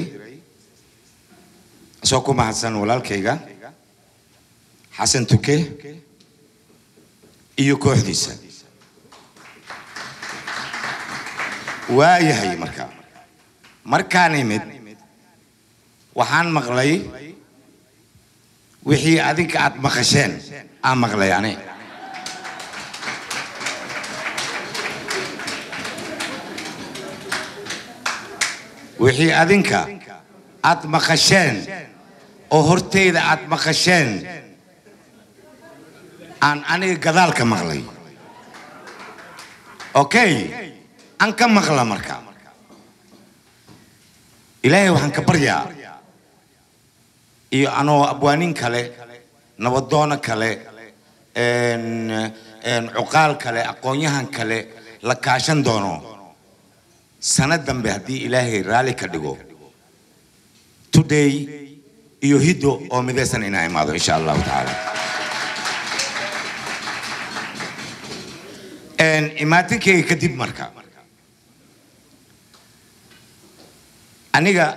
isoo ku mahadsan walaalkayga xasan tuke iyo kooxdiisa waa yahay marka markaan imid waxaan maqlay wixii adinka aad maqasheen aan maqlay ani wixii adinka aad maqasheen oo horteyda aad maqasheen aan aniga gadaal ka maqlay okay aan ka maqla marka ilaahay waxaan ka baryaa iyo anoo abwaanin kale nabadoono kale een, een, cuqaal kale aqoonyahan kale la kaashan doono sano dambe haddii ilaahay raalli ka dhigo today iyo hiddo oo midaysan inaa imaado insha allahu tacaala Een, imaatinkayga kadib marka aniga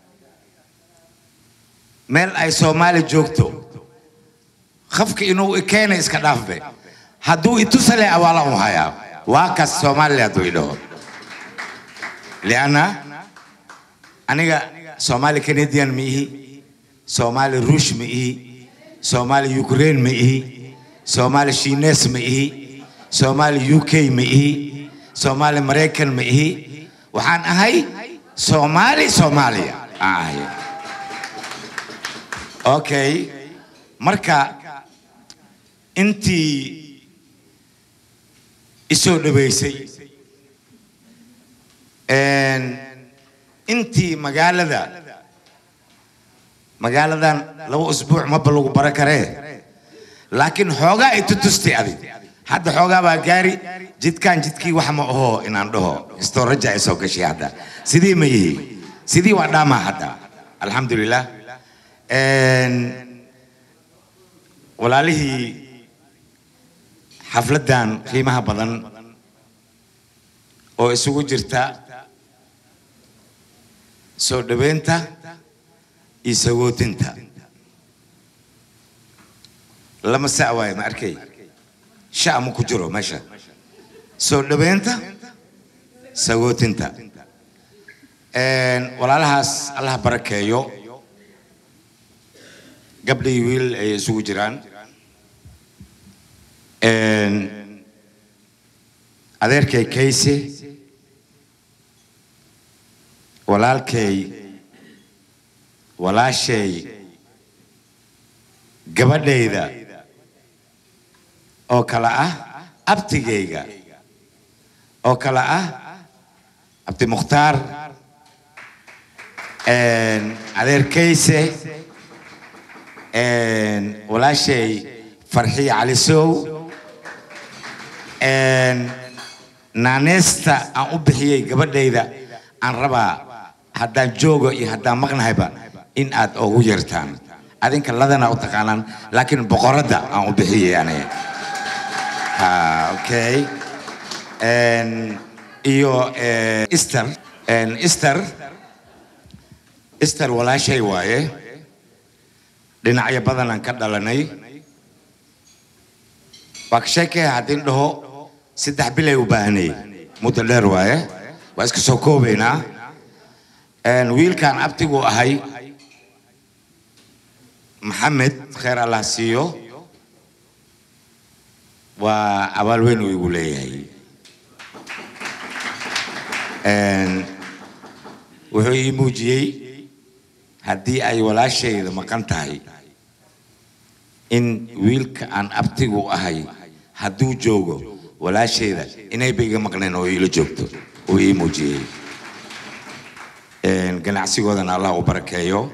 meel ay soomaali joogto qofka inuu ikeena iska dhaafbe hadduu itusale awaalan u hayaa waa kas soomaali hadduu idhaho lianna aniga soomaali canadian ma ihi soomaali ruush ma ihi soomaali ukraine ma ihi soomaali shiines ma ihi soomaali uk ma ihi soomaali maraykan ma ihi waxaan ahay soomaali soomaaliya aan ahay okay marka intii isoo dhaweysay een, intii magaalada magaaladan laba usbuuc maba lagu bara karee laakiin xoogaa ay tutustay adig hadda xoogaa baa gaari jidkaan jidkii wax ma aho inaan dhaho istoo raja ay soo gashay hadda sidii ma yihi sidii waa dhaamaa hadda alxamdulilah Een, walaalihii xafladdan qiimaha badan oo isugu jirta soo dhaweynta iyo sagootinta lama sac waaye ma arkay sha ma ku jiro meesha soo dhaweynta sagootinta Een, walaalahaas allah barakeeyo gabdha iyo wiil ay isugu jiraan Een, adeerkay kayse walaalkay walaashay gabadhayda oo kale ah abtigayga oo kale ah abdi mukhtaar Een, adeerkayse Een, walaashay farxiye cali sow Een, naaneysta aan u bixiyey gabadhayda aan rabaa haddaan joogo iyo haddaan maqnahayba in aad ugu yeertaan adinka ladana u taqaanaan laakiin boqoradda aan u bixiyay aniga ha okay En, iyo eh, easter En, easter easter walaashay waaye dhinacyo badanaan ka dhalanay waa ka sheekaya haddii dhaho saddex bilay u baahanay muddo dheer waaye waa iska soo koobaynaa En, wiilkaan abtigu ahay maxamed kheer allah siiyo waa abaal weyn uu igu leeyahay En, wuxuu ii muujiyey haddii ay walaashayda maqan tahay in wiilka aan abtigu ahay hadduu joogo walaashayda inayba iga maqneen oo iila joogto uu ii muujiyey En, ganacsigoodana allah u barakeeyo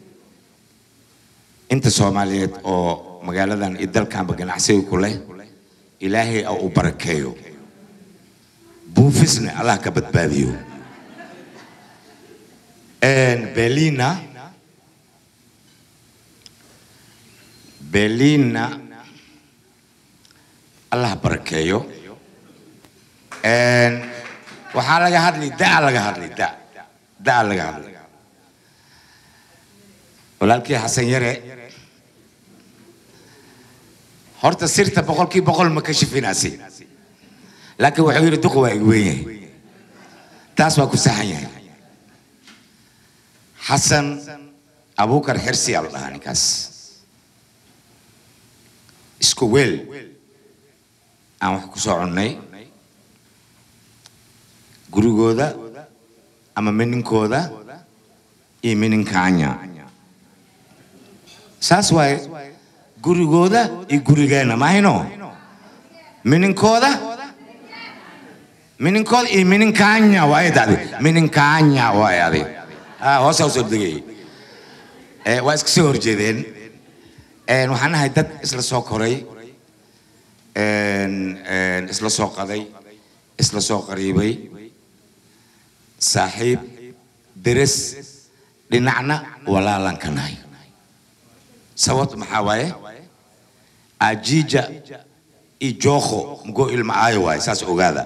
inta soomaaliyeed oo magaaladan iyo dalkanba ganacsiga ku leh ilaahay oo u barakeeyo buufisna allah ka badbaadiyo En, belina belina allah barakeeyo En, waxaa laga hadli daa laga hadli da daa laga hadli walaalkii xasan yare horta sirta boqolkii boqol ma ka shifinaasi laakiin wuxuu yidhi duqa waa igu weyn yahay taas waa ku saxan yahay xasan abuukar xirsi aa la dhahaa ninkaas isku weel aan wax ku soo cunnay gurigooda ama mininkooda iyo mininkaanya saas waaye gurigooda iyo gurigeenna mahayno mininkooda mininkooda iyo mininkaanya waaye dadi mininkaanya waaye adi ha hoosaa usoo degayay Eh, waa iska soo horjeedeen En, waxaan nahay dad isla soo koray En, en, isla soo qaday isla soo qariibay saaxiib deres dhinacna walaalan ka nahay sababta maxaa waaye ajiija iyo jookho mugoo ilma aayo waaye saas ogaada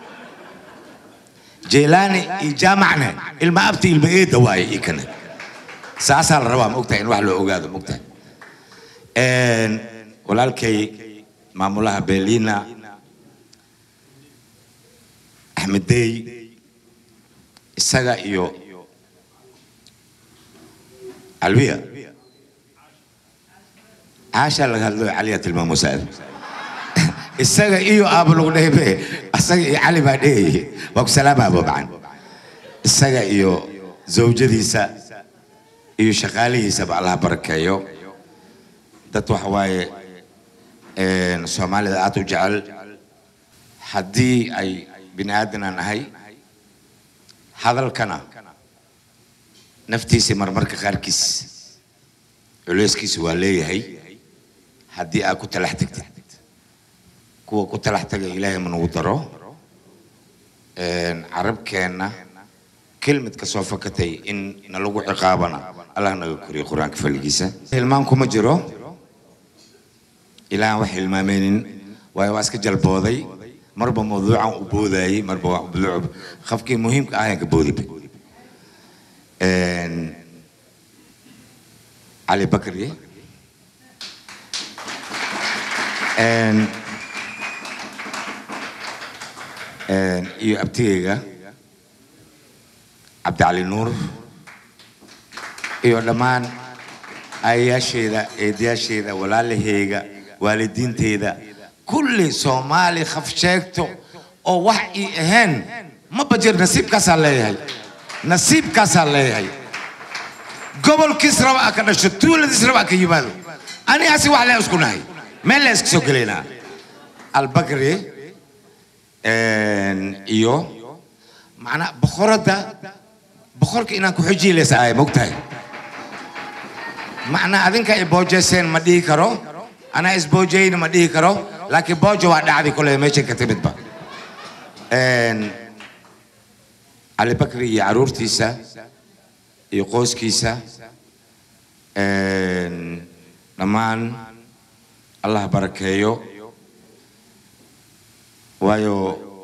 jeelaani iyo jaamacne ilma abti ilma eedda waaye ii kane saasaa la rabaa maogtahay in wax loo ogaado maogtahay En, walaalkay maamulaha belina axmed dey isaga iyo alwiya caashaa laga hadlo caliya tilmaamo saad isaga iyo aaba lagu dhehbe isaga iyo cali baa dhehayay waa ku salaama abobacan isaga iyo zawjadiisa iyo shaqaalihiisaba allah barakeeyo dad waxa waaye een, soomaalida aad u jecel haddii ay bini aadanaan ahay hadalkana naftiisa marmarka qaarkiis culeyskiisa waa leeyahay haddii aad ku talax tagtid kuwa ku talax taga ilaahay ma nagu daro Een, carabkeenna kelmad ka soo fakatay in nalagu ciqaabana allah naga koriyo qur-aanka faligiisa hilmaan kuma jiro ilaahan wax hilmaameynin waayo waa iska jalbooday marba mawduucan u boodayay marba waa mawduuc qofkii muhiimka ahayan ka boodiba Een, cali bakri Een, een, iyo abtigeyga cabdicali nuur iyo dhammaan aayayaasheeda eedayaasheeda walaalaheyga waalidiinteyda kulli soomaali khaf sheegto oo wax ii ahayn ma bajir nasiibkaasaa leeyahay nasiibkaasaa leeyahay gobolkiis raba a ka dhasho tuuladiis raba a ka yimaado anigaasi wax lee isku nahay meel lee iska soo gelaynaa albakri een, iyo macnaa boqoradda boqorka inaan ku xujiilaysa ay mogtahay macnaa adinka i boojeyseen ma dhihi karo anaa isboojeyna ma dhihi karo laakiin boojo waa dhacdi kule meeshan ka timidba Een, cali bakri iyo caruurtiisa iyo qoyskiisa een, dhammaan allah barakeeyo waayo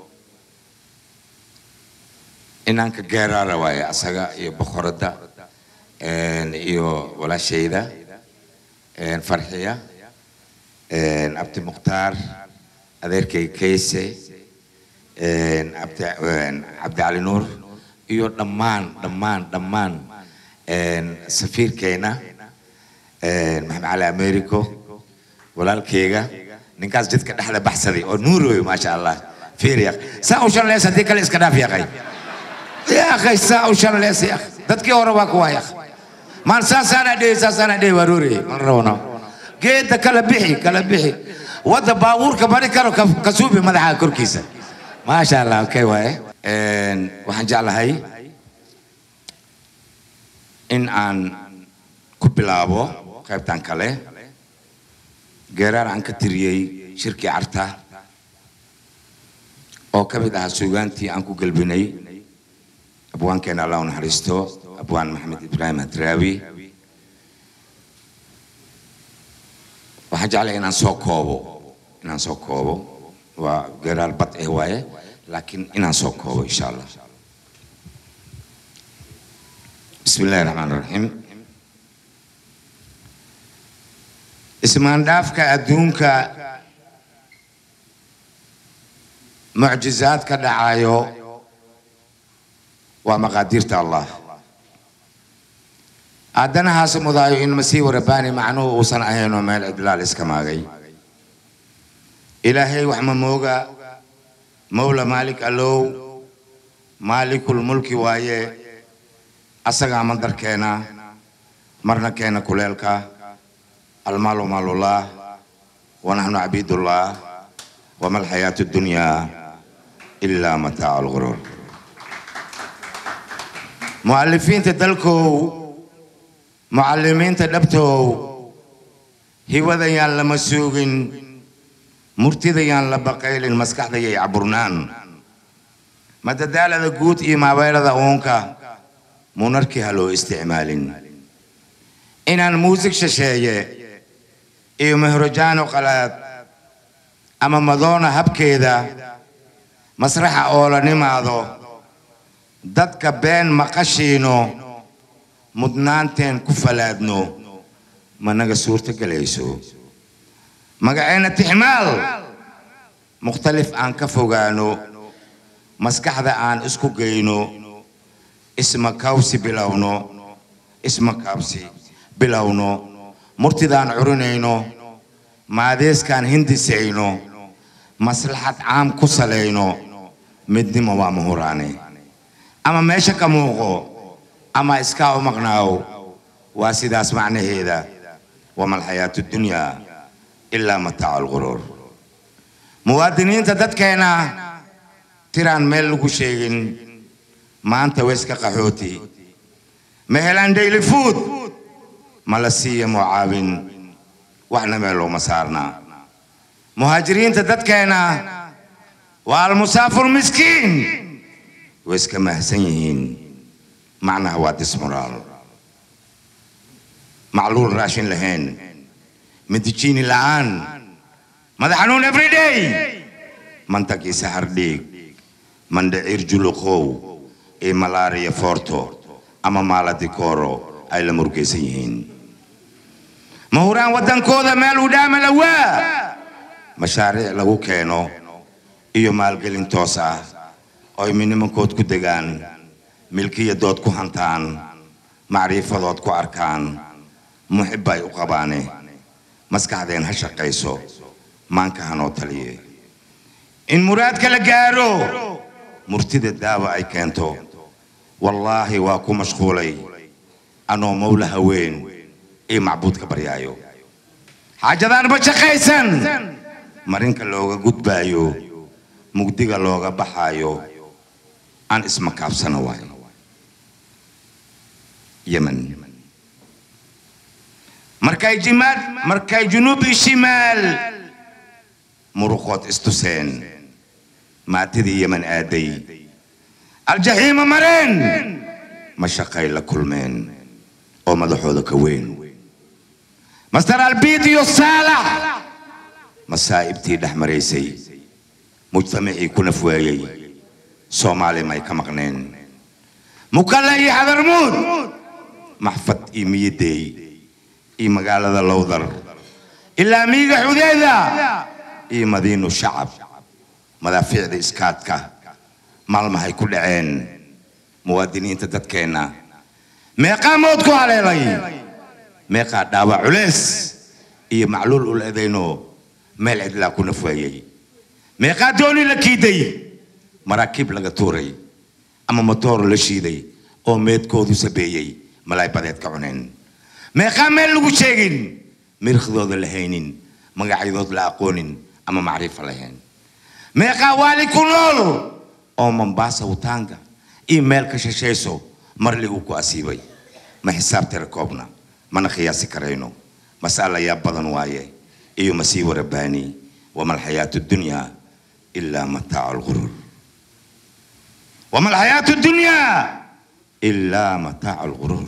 inanka geeraara waaye asaga iyo boqoradda een, iyo walaashayda een, farxiya een, abdi mukhtaar adeerkay kayse een, abdi een, cabdi cali nuur iyo dhammaan dhammaan dhammaan een, safiirkeena een, maxamed cali americo walaalkeyga ninkaas jidka dhexda baxsaday oo nuuroy maasha allah fiir yaq saa u shanleys haddii kale iska dhaaf yaqay يا اخي ساعة وشلس يا اخي dadkii hore waa kuwa ya maan saasaana dhihi saasaana dhihi waruuri man rawno geedda kala bixi kala bixi wadda baabuurka bari karo ka ka suubi madaxa korkiisa maasha allah okay waaye Een, waxaan jeclahay in aan ku bilaabo qaybtan kale geeraar aan ka tiriyey shirkii carta oo ka mid ahaa suugaantii aan ku gelbinay abwaankeena allah u naxariisto abwaan maxamed ibraahim hadraawi waxaan jeclahay inaan soo koobo inaan soo koobo waa geeraar bad eh waaye laakiin inaan soo koobo insha allah bismi illaahi raxmaan raxiim ismaandhaafka adduunka mucjizaad ka dhacayo waa maqaadiirta allah aadanahaas mudaayo in masiihu rabbaani macnuhu uusan ahaynoo meel cidlaal iska maagay ilaahay wax ma mooga mawla maalik allow maalikul mulki waaye asagaa mandarkeena marna keena kuleelka almaalu maalullah wanaxnu cabiidullah wama alxayaatu dunyaa ilaa mataacu lguruur mu'alifiinta dalkow mucallimiinta dhabtow hiwadayaan lama suugin murtidayaan la baqaylin maskaxdayay caburnaan madadaalada guud iyo maabeelada uunka munarkii ha loo isticmaalin inaan muusig shisheeye iyo mehrojaano qalaad ama madoona habkeeda masraxa oo la nimaado dadka been maqashiino mudnaanteen ku falaadno managa suurto gelayso magaceenna tixmaal mukhtalif aan ka fogaano maskaxda aan isku geyno isma kawsi bilowno isma kaabsi bilowno murtidaan curinayno maadeeskaan hindisayno maslaxad caam ku salayno midnimo waa muhuraane ama meesha ka muuqo ama iskaa u maqnaaw waa sidaas macnaheeda wama alxayaatu dunyaa ilaa mataacu lguruur muwaadiniinta dadkeena tiraan meel lagu sheegin maanta weska qaxooti ma helaan daily food ma la siiya mucaawin waxna meel looma saarnaa muhaajiriinta dadkeena waa almusaafur miskiin way iska mahsan yihiin macnaha waa dismoraal macluul raashin lahayn midijiini la'aan madax xanuun everyday mantagiisa hardhiig mandhaciir juluqow iyo malaariya foorto ama maaladikooro ay la murgaysan yihiin ma huraan waddankooda meel u dhaama lawaa mashaariic lagu keeno iyo maalgelin toos ah oo ay midnimankood ku degaan milkiyadood ku hantaan macriifadood ku arkaan muxib ay u qabaane maskaxdeen ha shaqayso maanka hanoo taliye in muraadka la gaaro murtida daawa ay keento wallaahi waa ku mashquulay anoo mawla haween iyo macbuudka baryaayo xaajadaan ma shaqaysan marinka looga gudbaayo mugdiga looga baxaayo aan ismakaabsana waayo yemen markay jimaad markay junuubi shimaal muruqood istuseen maatidii yemen aaday aljaxiima mareen mashaqay la kulmeen oo madaxooda ka weyn master albiid iyo saalax masaa'ibtii dhex maraysay mujtamacii ku nafweeyey soomaali may ka maqneen mukalla iyo xadarmuud maxfad iyo miyadeey iyo magaalada lowdar ilaa miiga xudeeda iyo madiinu shacab madaafiicda iskaadka maalmahay ku dhaceen muwaadiniinta dadkeenna meeqaa mood ku haleelay meeqaa dhaawac culeys iyo macluul ul edayno meel cidlaa ku nafweeyey meeqaa dooni la kiiday maraakiib laga tuuray ama matoor la shiiday oo meedkoodu sabeeyey malaay badeed ka cuneen meeqaa meel lagu sheegin mirikhdooda la haynin magacyadood la aqoonin ama macrifa lahayn meeqaa waali ku nool oo mambaasa wutaanga iyo meel ka shashayso marli uu ku asiibay ma xisaab tira koobna mana qiyaasi karayno mas'ala yaa badan waaye iyo masiibo rabbaani wama alxayaatu dunya ilaa mataacu lgurur wama alxayaatu dunya ilaa mataacu lgurur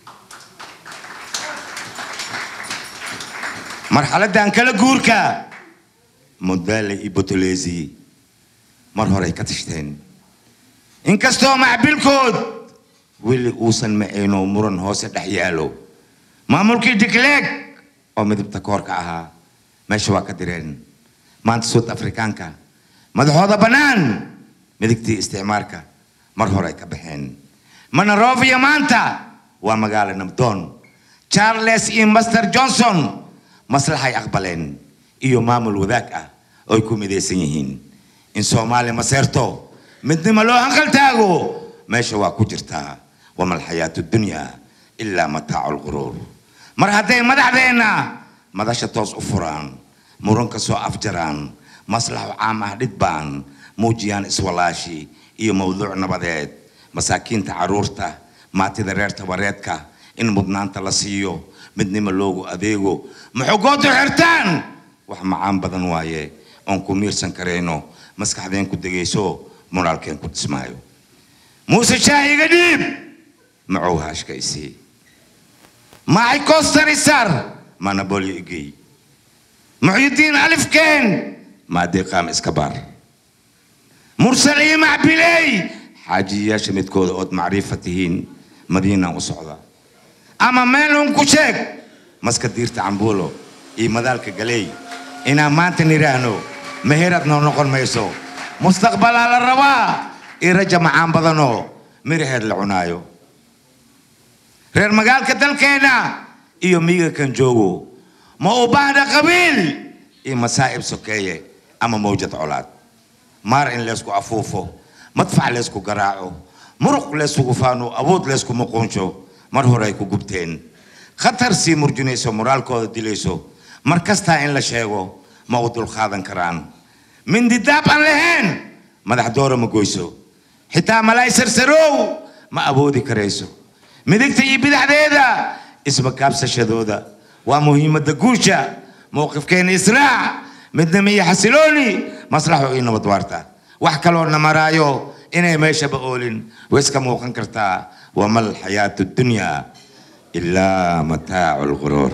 marxaladdan kala guurka modaale iyo botolesi mar horey ka tashteen inkastoo macbilkood weli uusan macayno muran hoose dhex yaalo maamulkii digleeg oo midabta koorka ahaa meesha waa ka direen maanta suud afrikaanka madaxooda bannaan midigtii isticmaarka mar hore ay ka baxeen manarovia maanta waa magaalo nabdoon charles iyo master johnson maslaxay aqbaleen iyo maamul wadaag ah oo ay ku midaysan yihiin in soomaaliya maseerto midnimo loo hanqal taago meesha waa ku jirtaa wama alxayaatu dunya ilaa mataacu lquruur mar hadday madaxdeenna madasha toos u furaan muranka soo afjaraan maslaxo caam ah dhidbaan muujiyaan iswalaashi iyo mawduuc nabadeed masaakiinta carruurta maatida reer tabareedka in mudnaanta la siiyo midnimo loogu adeego maxogoodu xirtaan wax macaan badan waaye oon ku miirsan karayno maskaxdeen ku degayso moraalkeen ku dhismaayo muuse shaahiga dhiib macow haashka isii maxay kostarisar manabolyo igey muxyidiin alifkeen maadeeqaam iska baar mursal iyo macbiley xaajiyayaasha midkooda ood macriifa tihiin madiinaan u socda ama meelun ku sheeg maska diirta cambuulo iyo madaalka galey inaan maanta nidhaahno meherad noo noqon mayso mustaqbalaa la rabaa iyo raja macaan badanoo miraheed la cunaayo reer magaalka dalkeenna iyo miyiga kan joogo ma u baahda qabiil iyo masaa'ib sokeeye ama mawjad colaad maar in leysku afuufo madfac leysku garaaco muruq leyskugu faano awood leysku muquunsho mar hore ay ku gubteen khatar sii murjinayso moraalkooda dilayso mar kastaa in la sheego ma u dulqaadan karaan mindidaab aan lahayn madax doora ma goyso xitaa malaay sarsarow ma awoodi karayso midigta iyo bidaxdeeda isbakaabsashadooda waa muhiimadda guusha mowqifkeena israac midnimo iyo xasilooni maslaxo iyo nabad waarta wax kaloo na maraayo inay meeshaba oolin way iska muuqan kartaa wama alxayaatu dunya ilaa mataacu lquruur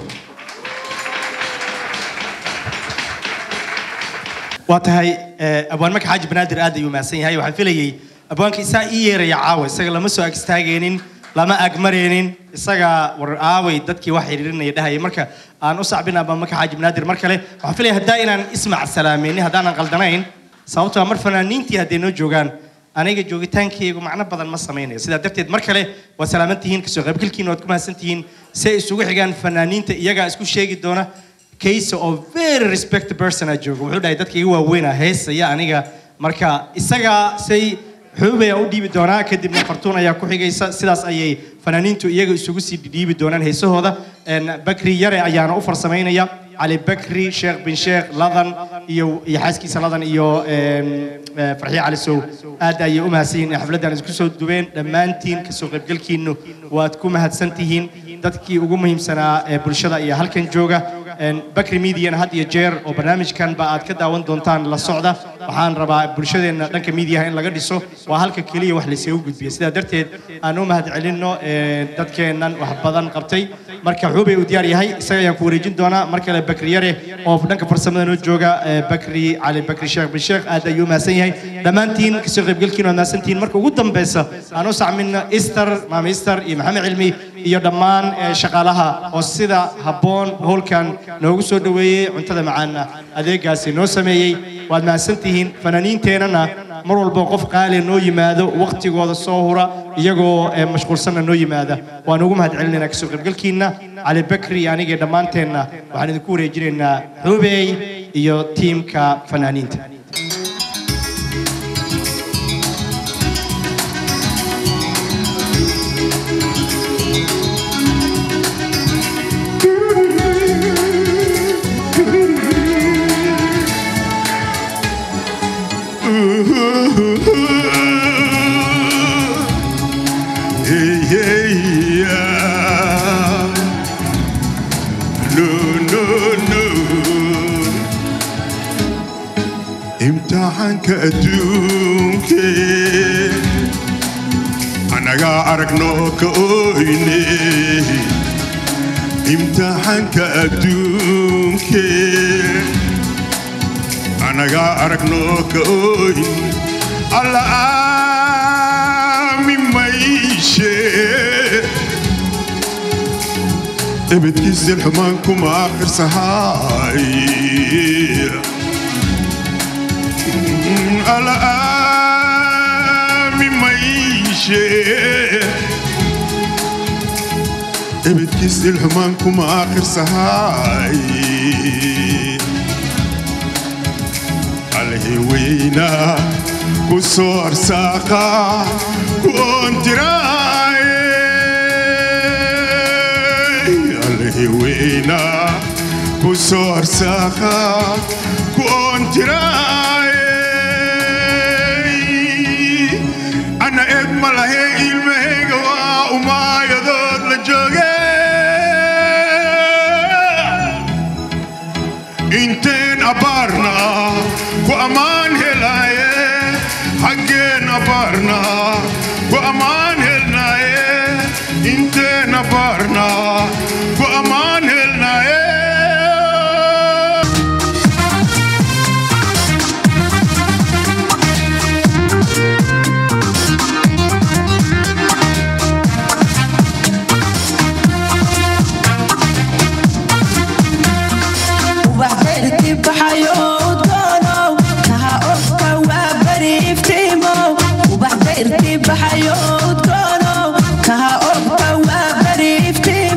waa tahay eh, abwaan maka xaaji banaadir aad ayuu mahadsan yahay waxaan filayey abwaanka isaa ii yeeraya caawa isaga lama soo agstaageenin lama agmareenin isaga war aaway dadkii wax xiriirinaya dhahaya marka aan u sacbin abaan maka xaaji banaadir mar kale waxaan filaya haddaa inaan ismac salaameynin haddaanan qaldanayn sababtoo ah mar fanaaniintii hadday noo joogaan aniga joogitaankaygu macno badan ma samaynayo sidaa darteed mar kale waa salaaman tihiin kasoo qaybgalkiina waad ku mahadsan tihiin si ay isugu xigaan fanaaniinta iyagaa isku sheegi doona kaysa oo very respect person aa jooga wuxuu dhahay dadka iga waaweynaa heesaya aniga marka isagaa say xuubaya u dhiibi doonaa kadibna fartuun ayaa ku xigaysa sidaas ayay fanaaniintu iyaga isugu sii dhiibi doonaan heesahooda En bakri yare ayaana u farsamaynaya cali bakri sheekh bin sheekh ladan iyo iyo xaaskiisa ladan iyo em, eh, farxiye cali sow aad ayay u mahadsan yihiin in xafladdan isku soo dubeen dhammaantiin kasoo qaybgalkiinu waad ku mahadsan tihiin dadkii ugu muhiimsanaa ee bulshada iyo halkan jooga Een, bakri mediana had iyo jeer oo barnaamijkan ba aad ka daawan doontaan la socda waxaan rabaa bulshadeenna dhanka mediaha in laga dhiso waa halka keliya wax laysagu gudbiya sidaa darteed aan u mahad celinno een, dadkeennan wax badan qabtay marka xuubay uu diyaar yahay isaga ayaan ku wareejin doonaa mar kale bakri yare oo dhanka farsamada noo jooga ee, bakri cali bakri sheekh bin sheekh aad ayuu mahadsan yahay dhammaantiin kasoo qaybgalkiin waad mahadsantihiin marka ugu dambeysa aan u sacmina ister maama ister iyo maxamed cilmi iyo dhammaan ee, shaqaalaha oo sida habboon howlkan noogu soo dhoweeyey cuntada macaana adeegaasi noo sameeyey waad mahadsantihiin fanaaniinteennana mar walba qof qaali noo yimaado waqtigooda soo hura iyagoo ee, mashquulsanna noo yimaada waan ugu mahad celinaynaa kasoo qaybgalkiinna cali bakri iyo anigii dhammaanteenna waxaan idinku wareejinaynaa xubeey iyo tiimka fanaaniinta Hey, hey, yeah. No, no, no. imtixaanka adduunke anagaa aragno ka oyne imtixaanka adduunke anagaa aragno ka oyne alla aami mayshe ebedkiisdin xumaan kuma akhirsahay alla aami mayshe ebedkiisdin xumaan kuma akhirsahay alheweyna ku soo arsaaqa ku oontiraay alheweyna ku soo arsaaqa ku oontiraay ana eed ma lahe ilmahayga waa umaayadood la jooge inteen abaarna ku ammaan helaaye xaggeen abaarna ku ammaan helnaaye inteen abaarna ku ammaan helnaaye waxbeerti baxayo udgoonow kaha ofka waa bari iftiimow ubaxbeerti baxayo udgoonow kaha ofka waa bari iftiimow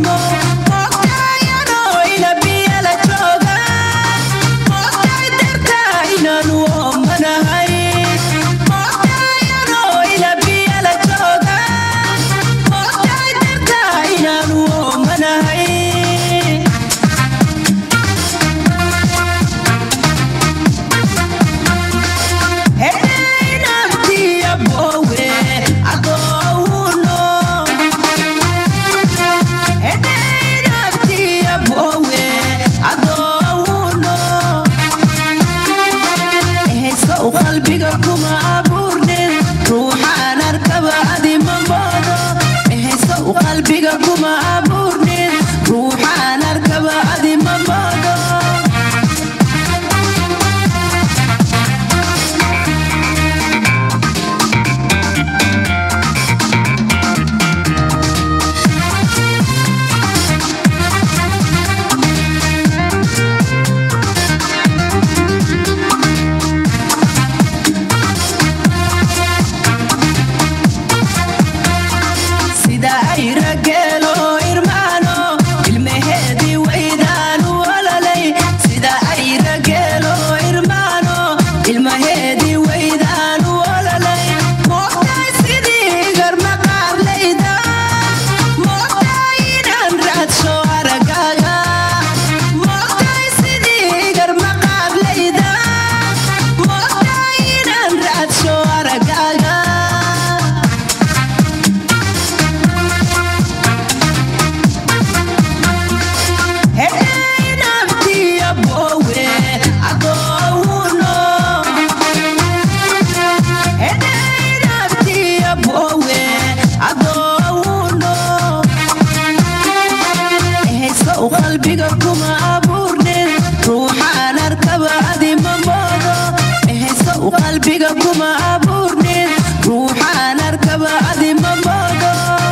iyo kuma abuurnin ruuxaan arkaba adi ma moodo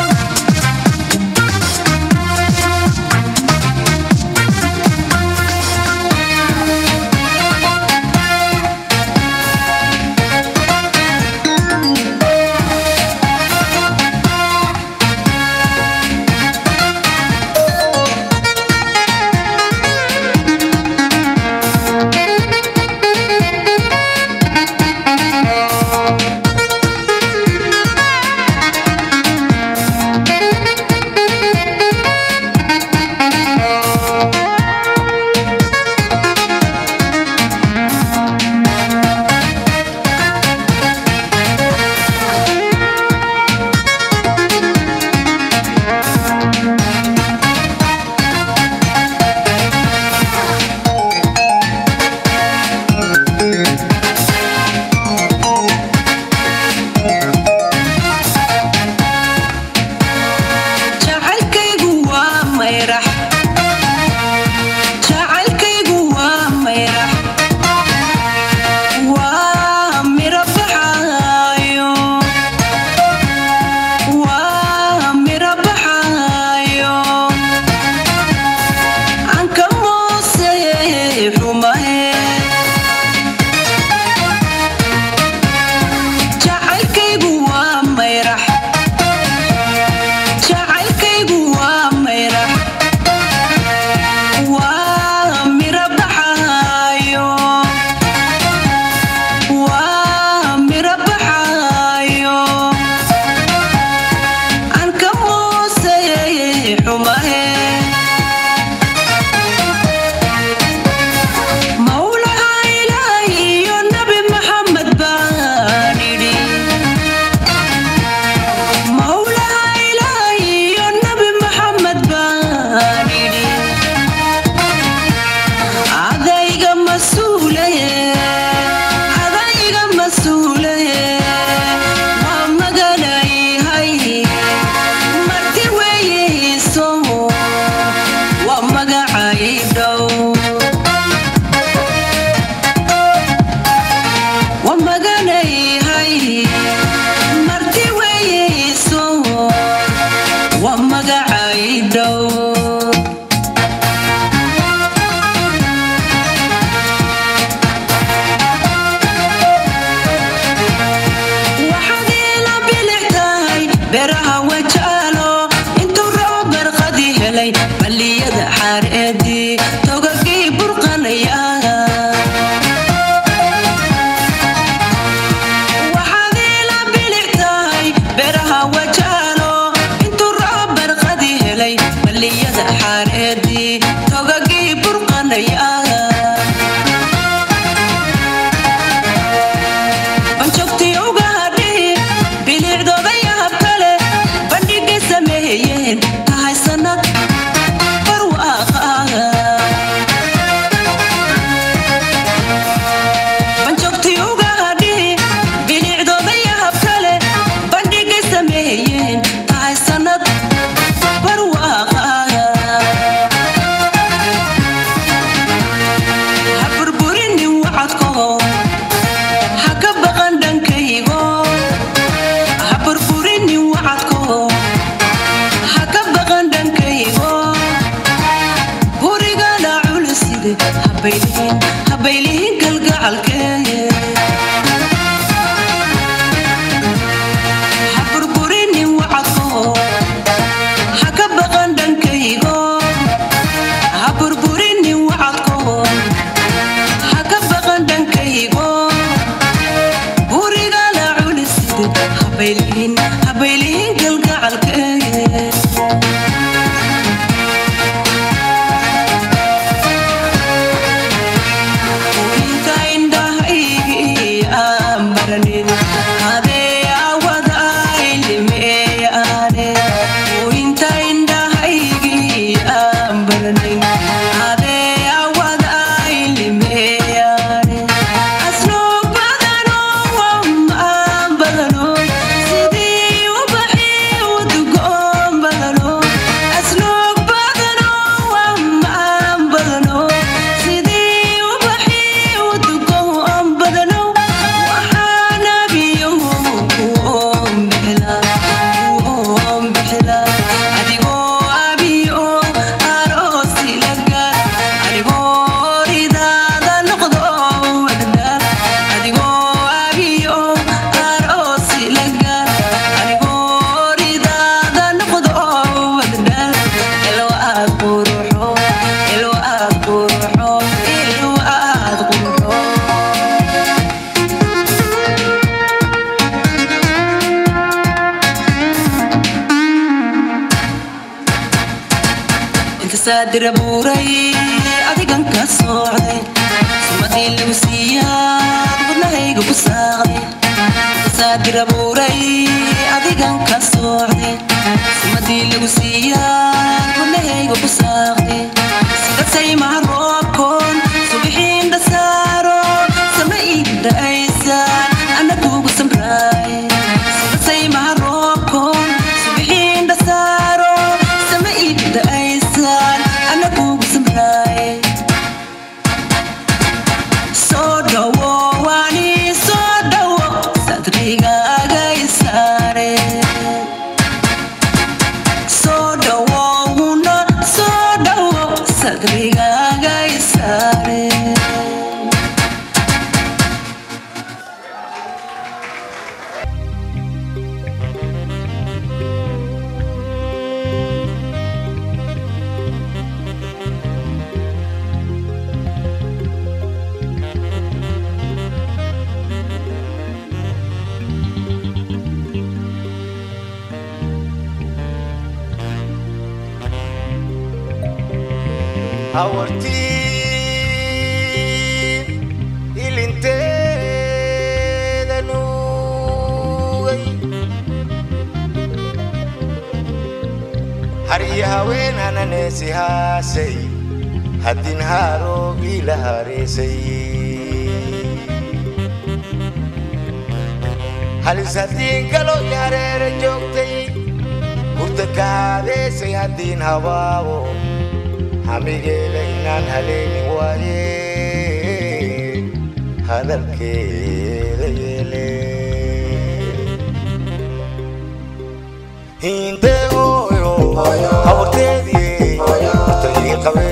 jacaylkaygu waa mayrax jacaylkaygu waa mayrax waa miro baxaayo waa miro baxaayo aan ka moosay xumahe jacaylkaygu waa mayrax jacaylkaygu waa mayrax waa miro baxaayo waa miro baxaayo aan ka moosay xumahe mawlaha ilaahi iyo nabi maxamed baan idhi mawlaha ilaahi iyo nabi maxamed baan idhi adayga mas-uulaye adayga mas-uulaye waa magalayhay marti weeyeyso waa magacay dhow waa magalayhay marti weeyeyso waa magacay dhow waxaad ila bilic tahay beeraha wajaalo intuu roob barqadi helay balliyada xaareedii togagii burqanaya waxaad ila bilic tahay beeraha wajaalo intuu roob barqadi helay balliyada xaareedii togagii burqanaya banjogtii uga hadhi bilicdooda yaab kale bandhigay sameeyeen tahay sanad barwaaqa saadira buuray adigan ka socday sumadii lagu siiyaad wadnahayga ku saaqday saadira buuray adigan ka socday sumadii lagu siiyaad wadnahayga ku saaqday sida saymaha roobkoon subixiin dhasaaro sama iidhaysaan ana kugu samraay sida saymaha roobkoon subixiin dhasaaro sama iidhaysaan ana kugu samraay soo dhawo waani soo dhawo sadrigaaga isaare soo dhawo una soo dhawo sadrigaaga isaare hawartii ilinteeda nuugay harya haween hananeesi haasay haddin haaroogii la hareesay halis haddiin galo i hareera joogtay hurda ka haadeesay haddiin habaabo hamigeeda inaan haleelin waaye hadalkeeda yeele hinde hooyo hawarteedii horta ii qabe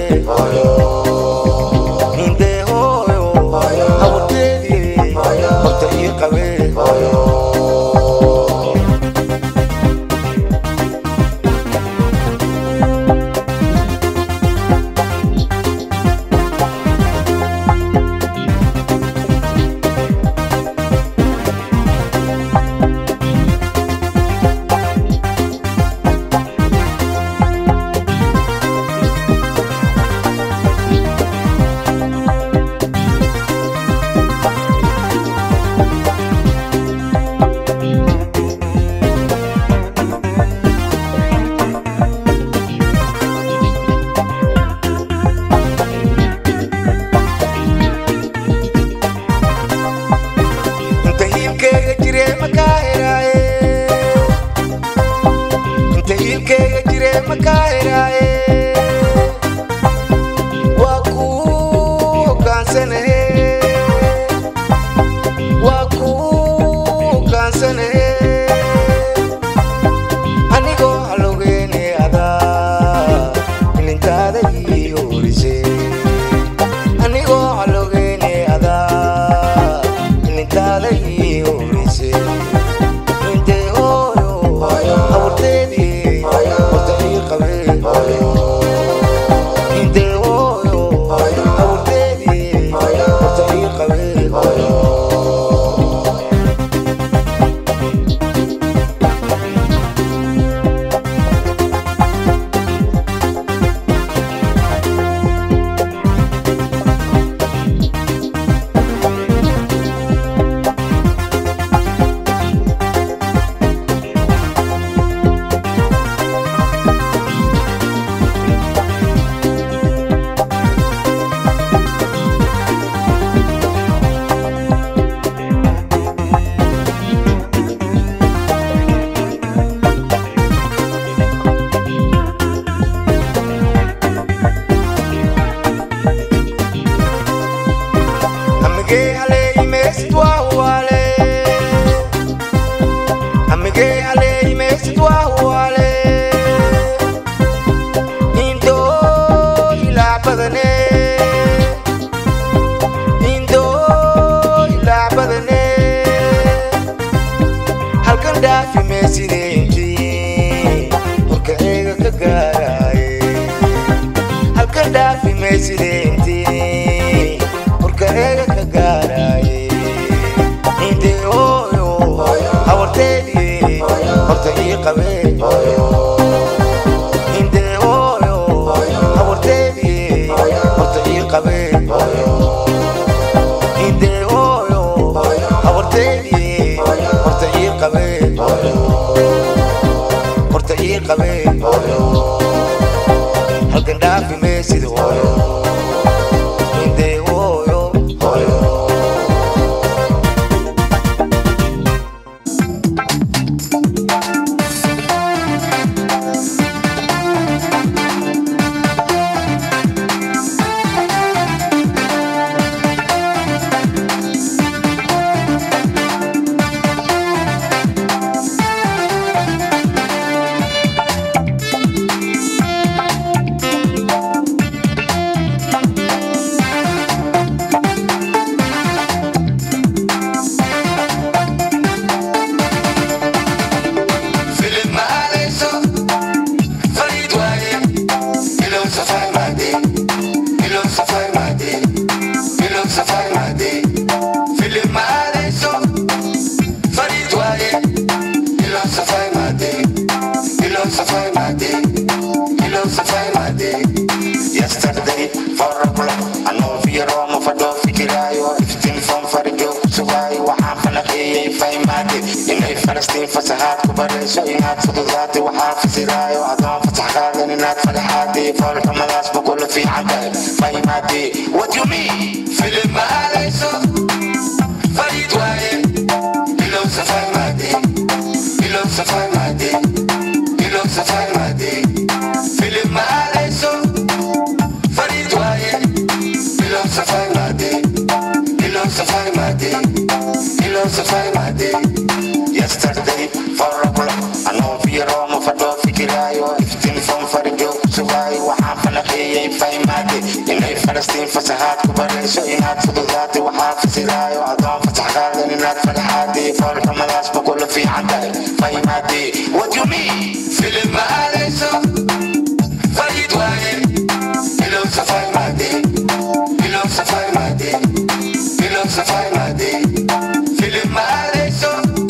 hinde hooyo hawarteedii horta ii qabe inta hiilkeyga jire makaa heraaye inta hiilkeyga jire makaa heraaye waa kuu hogaansanahe waa kuu hogaansanahe anigoo halogeene adaa ilintaada ii horise anigoo halogeene adaa ilintaada ii horise intee hooyo hawarteedii horta ii qabee qabee hooyo halkan dhaafi maysid hooyo indee hooyo hooyo Philip Maaleso, Farid Waye, Ilon Safai Madi, Ilon Safai Madi, Ilon Safai Madi, Philip Maaleso, Farid Waye, Ilon Safai Madi, Ilon Safai Madi, Ilon Safai Madi. Yesterday, four o'clock, I know via Roma for the Fikirayo, everything from Farijo, Subai, Wahafana, Fai Madi, in a Palestine for Sahat, Kubaresho, in Hat for the Zati, Wahaf Sirayo, Adam for Sahadan, in Hat for the Hadi, for Kamalas, Bukula Fi Hadai, Fai Madi. What do you mean? Philip Maaleso, Farid Waye, Ilon Safai Madi, Ilon Safai Madi, Ilon Safai Madi, Philip Maaleso, Farid Waye, Ilon Safai Madi, Ilon Safai Madi, Ilon Safai Madi. Yesterday, four o'clock, I know via Roma for the Fikirayo, everything from Farijo, Subai, Wahafana, Fai Madi, in a Palestine for Sahat, Kubaresho, in Hat for the Zati, Wahaf Sirayo, Adam for Sahadan, in Hat for the Hadi, for Kamalas, Bukula Fi Hadai, Fai Madi. What do you mean? Philip Maaleso, Farid Waye, Ilon Safai Madi, Ilon Safai Madi, Ilon Safai Madi, Philip Maaleso,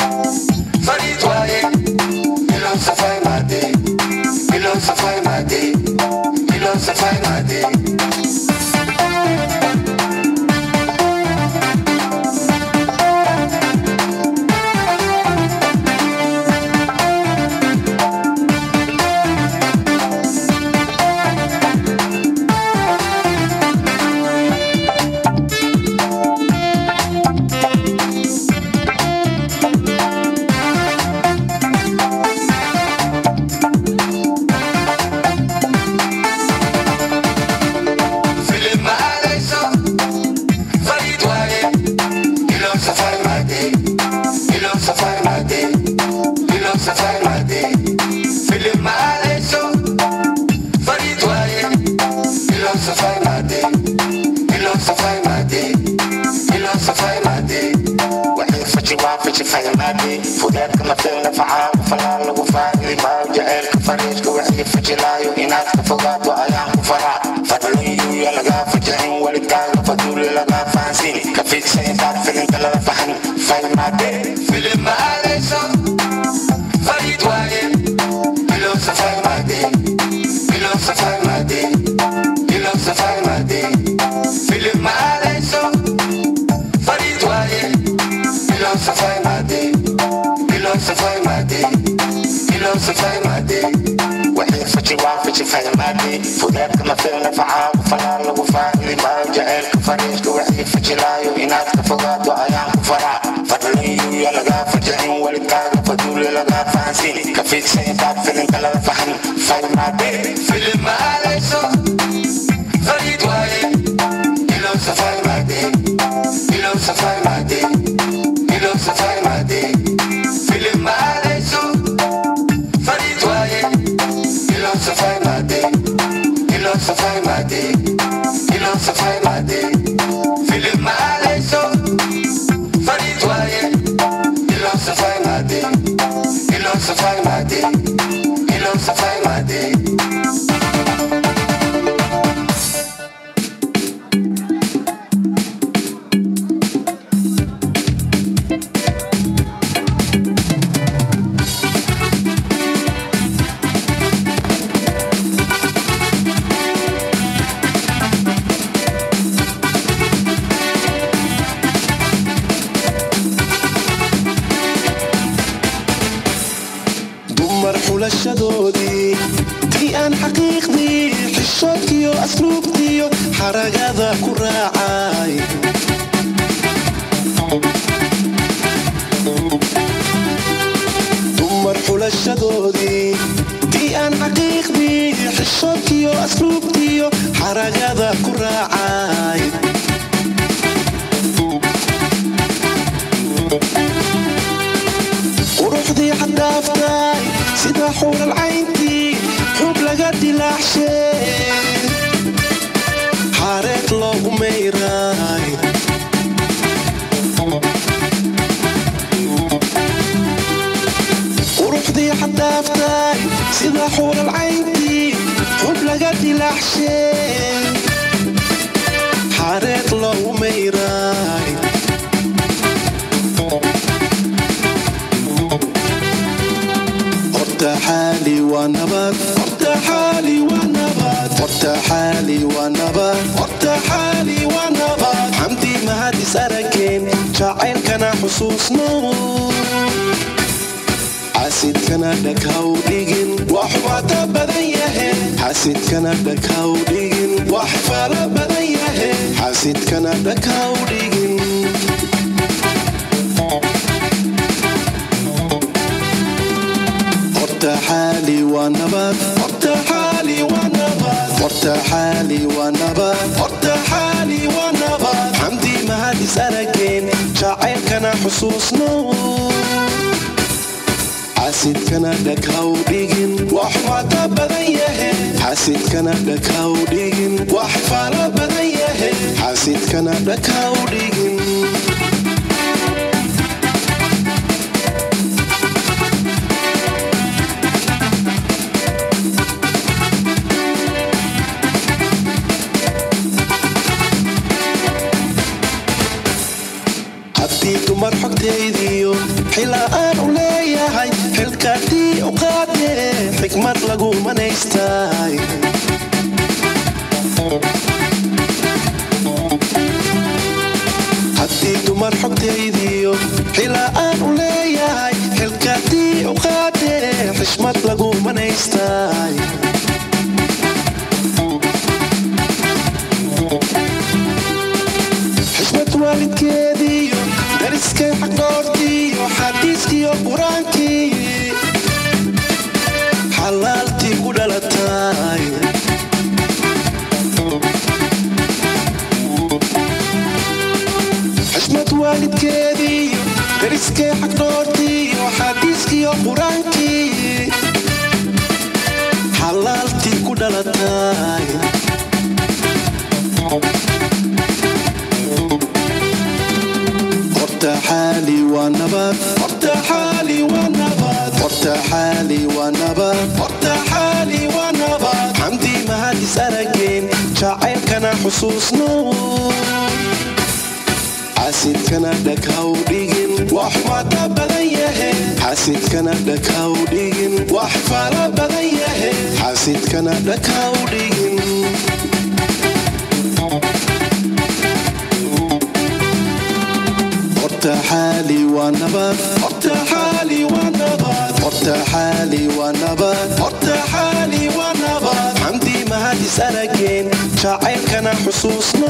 Farid Waye, Ilon Safai Madi, Ilon Safai Madi, Ilon Safai Madi. Philip Maaleso, Farid Waye, Ilon Safai Madi, Ilon Safai Madi, Ilon Safai Madi, Philip Maaleso, Farid Waye, Ilon Safai Madi, Ilon Safai Madi, Ilon Safai Madi. وحيد فشي وافشي فاي مادي فودات كما فينا فعال فلا لغو فاقري ما جعلك فريش وحيد فشي لايو إنات كفوقات وأيام كفرا فضلين يو يلقى فجعين ولقال فدول لقى فانسيني كفيك سيدات فيلم كلا فحن فاي مادي فيلم ما عليسو فريد وايه بلو سفاي مادي بلو سفاي مادي بلو سفاي مادي فيلم ما عليسو فريد وايه بلو سفاي مادي بلو سفاي مادي بلو سفاي مادي وحيد فشي وافشي فاي مادي فودات كما فيلم فعال فلا لغو فاقري ما جعلك فريش وحيد فشي لايو إنات كفوقات وأيام كفرا فضلين يو يلقى فجعين ولقال فدول لقى فانسيني كفيك سيدات فيلم كلا فحن فاي مادي فيلم ما عليسو فريد وايه إلو سفاي مادي إلو سفاي مادي إلو سفاي مادي فيلم ما عليسو فريد وايه إلو سفاي مادي إلو سفاي مادي إلو سفاي مادي فيلم ما عليسو فريد وايه إلو سفاي مادي إلو سفاي مادي إلو سفاي مادي xulashadoodii tii aan xaqiiqdii xishoodkiyo asluubtiyo xaragada ku raacay dumar xulashadoodii tii aan xaqiiqdii xishoodkiyo asluubtiyo xaragada ku raacay quruxdii xaddaaftay sida xuural cayntii xub laga dilaacshay xareed loogu mayray quruxdii xaddaaftay sida xuural cayntii xub laga dilaacshay xareed loogu mayray horta xaali waa nabad horta xaali waa nabad horta xaali waa nabad horta xaali waa nabad xamdi mahadis arageen jacaylkana xusuusno xasidkana dhaghaw dhigin wax wata badan yahe xasidkana dhaghaw dhigin wax fala badan yahe xasidkana dhaghaw dhigin horta xaali waa nabad horta xaali waa nabad horta xaali waa nabad horta xaali waa nabad xamdi mahadis arageen jacaylkana xusuusno xasidkana dhaghaw dhigin wax wata badan yahe xasidkana dhaghaw dhigin wax fala badan yahe xasidkana dhaghaw dhigin haddii dumar xogtaydiyo xila aan u leeyahay xilkaadii u qaadee xikmad lagu manaystay haddii dumar xogtaydiyo xila aan u leeyahay xilkaadii u qaadee xishmad lagu manaystay xishmad waalidkeediyo dariskay xaqoortiyo xadiiskiyo qur-aankii xalaaltii ku dhalatay xishmad waalidkeediyo dariskay xaqoortiyo xadiiskiyo qur-aankii xalaaltii ku dhalatay horta xaali waa nabad horta xaali waa nabad horta xaali waa nabad horta xaali waa nabad xamdi mahadis arageen jacaylkana xusuusno xasidkana dhaghaw dhigin wax wata badan yahe xasidkana dhaghaw dhigin wax fala badan yahe xasidkana dhaghaw dhigin horta xaali waa nabad horta xaali waa nabad horta xaali waa nabad horta xaali waa nabad xamdi mahadis arageen jacaylkana xusuusno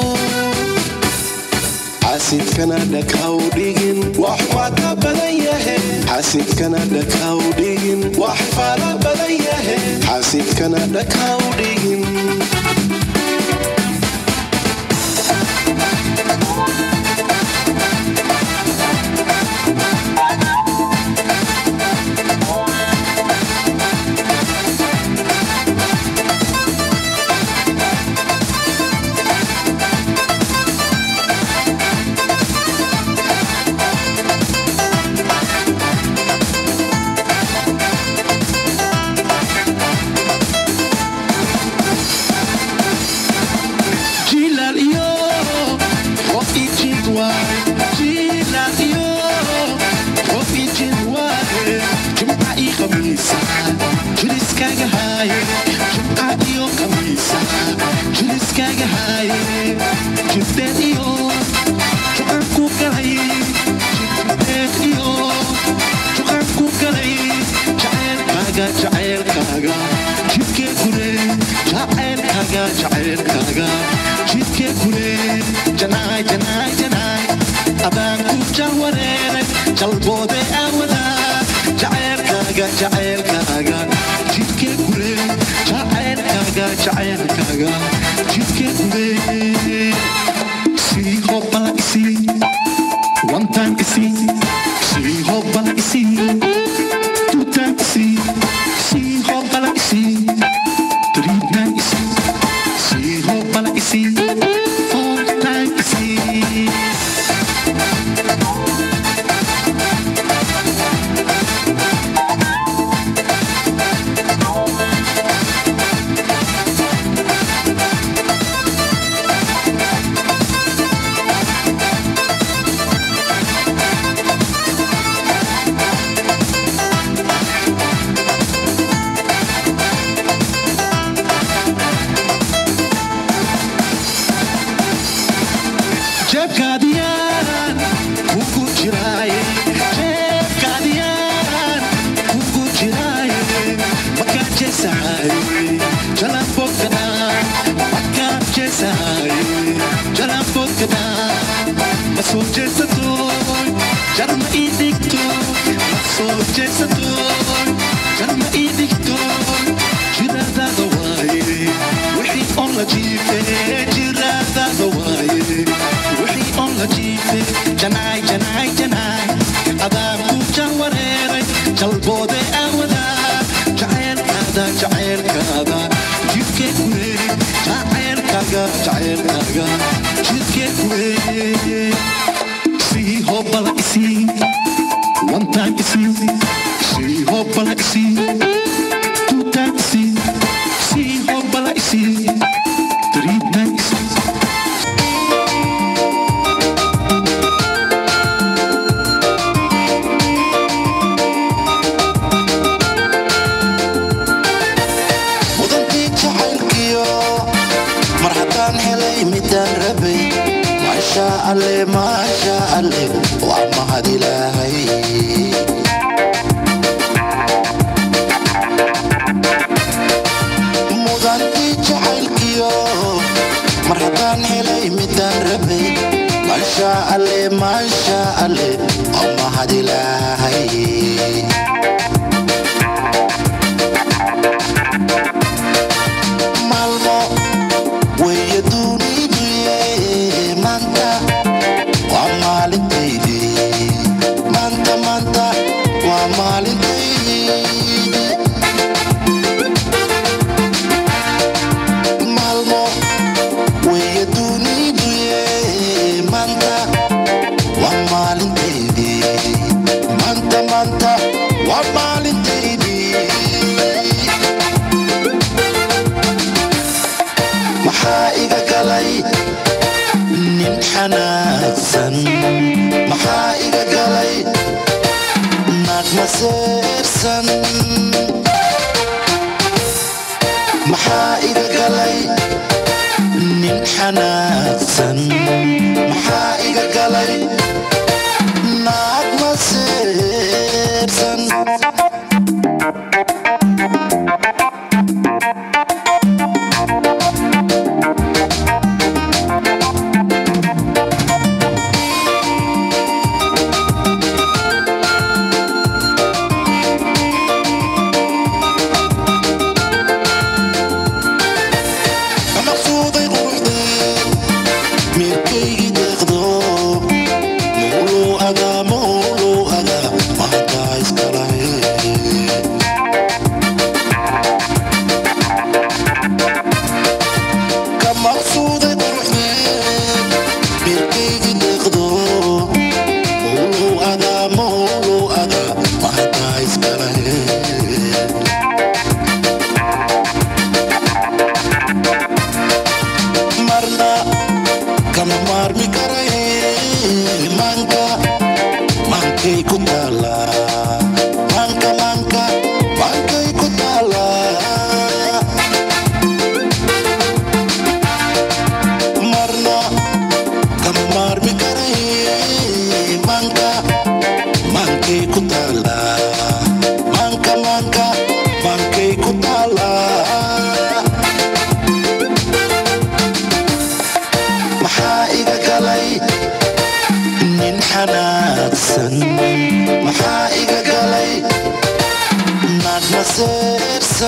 xasidkana dhaghaw dhigin wax wata badan yahe xasidkana dhaghaw dhigin wax fala badan yahe xasidkana dhaghaw dhigin jacaylkaaga jidkee gure jacaylkaaga jacaylkaaga jidkee gure janaay janaay janaay abaan ku jawareeray jalboode aawada jacaylkaaga jacaylkaaga jidkee gure jacaylkaaga jacaylkaaga jidkee gure sii hobbala isii one time isii sii hobbala isii two time isii sii hobbala isii three time isii sii hobbala isii four time isii jeebkaadiyaan kugu jiraaye jeebkaadiyaan kugu jiraaye makaa jeesaaye jalambogkadhaan makaa jeesaaye jalambogkadhaan ma soo jeesatooy jarma ii dhigtooy ma soo jeesatooy jarma ii dhigtooy jiraadaada waaye wixii on la jiifee jiraadaada waaye wixii on la jiifee janaay janaay janaay adaan ku jawareeray jalboode aawadaa jacaylkaada jacaylkaada jidkee gure jacaylkaaga jacaylkaaga jidkee gure sii hobbala isii one time isii sii hobbala isii two time isii sii hobbala isii three time isii mudantii jacaylkiyo mar haddaan helay midaan rabay maasha alle maasha alle waa mahad ilaahay mudantii jacaylkiyo mar haddaan helay midaan rabay maasha alle maasha alle waa mahad ilaahay maalmo weeye duuniduye maanta waa maalintaydii maanta maanta waa maalintaydii maalmo weeye duuniduye maanta waa maalintaydii maanta maanta waa maalintaydii maxaa iga galay nin xanaagsan maxaa iga galay naag maseersan maxaa iga galay nin xanaagsan maxaa iga galay naag maseersan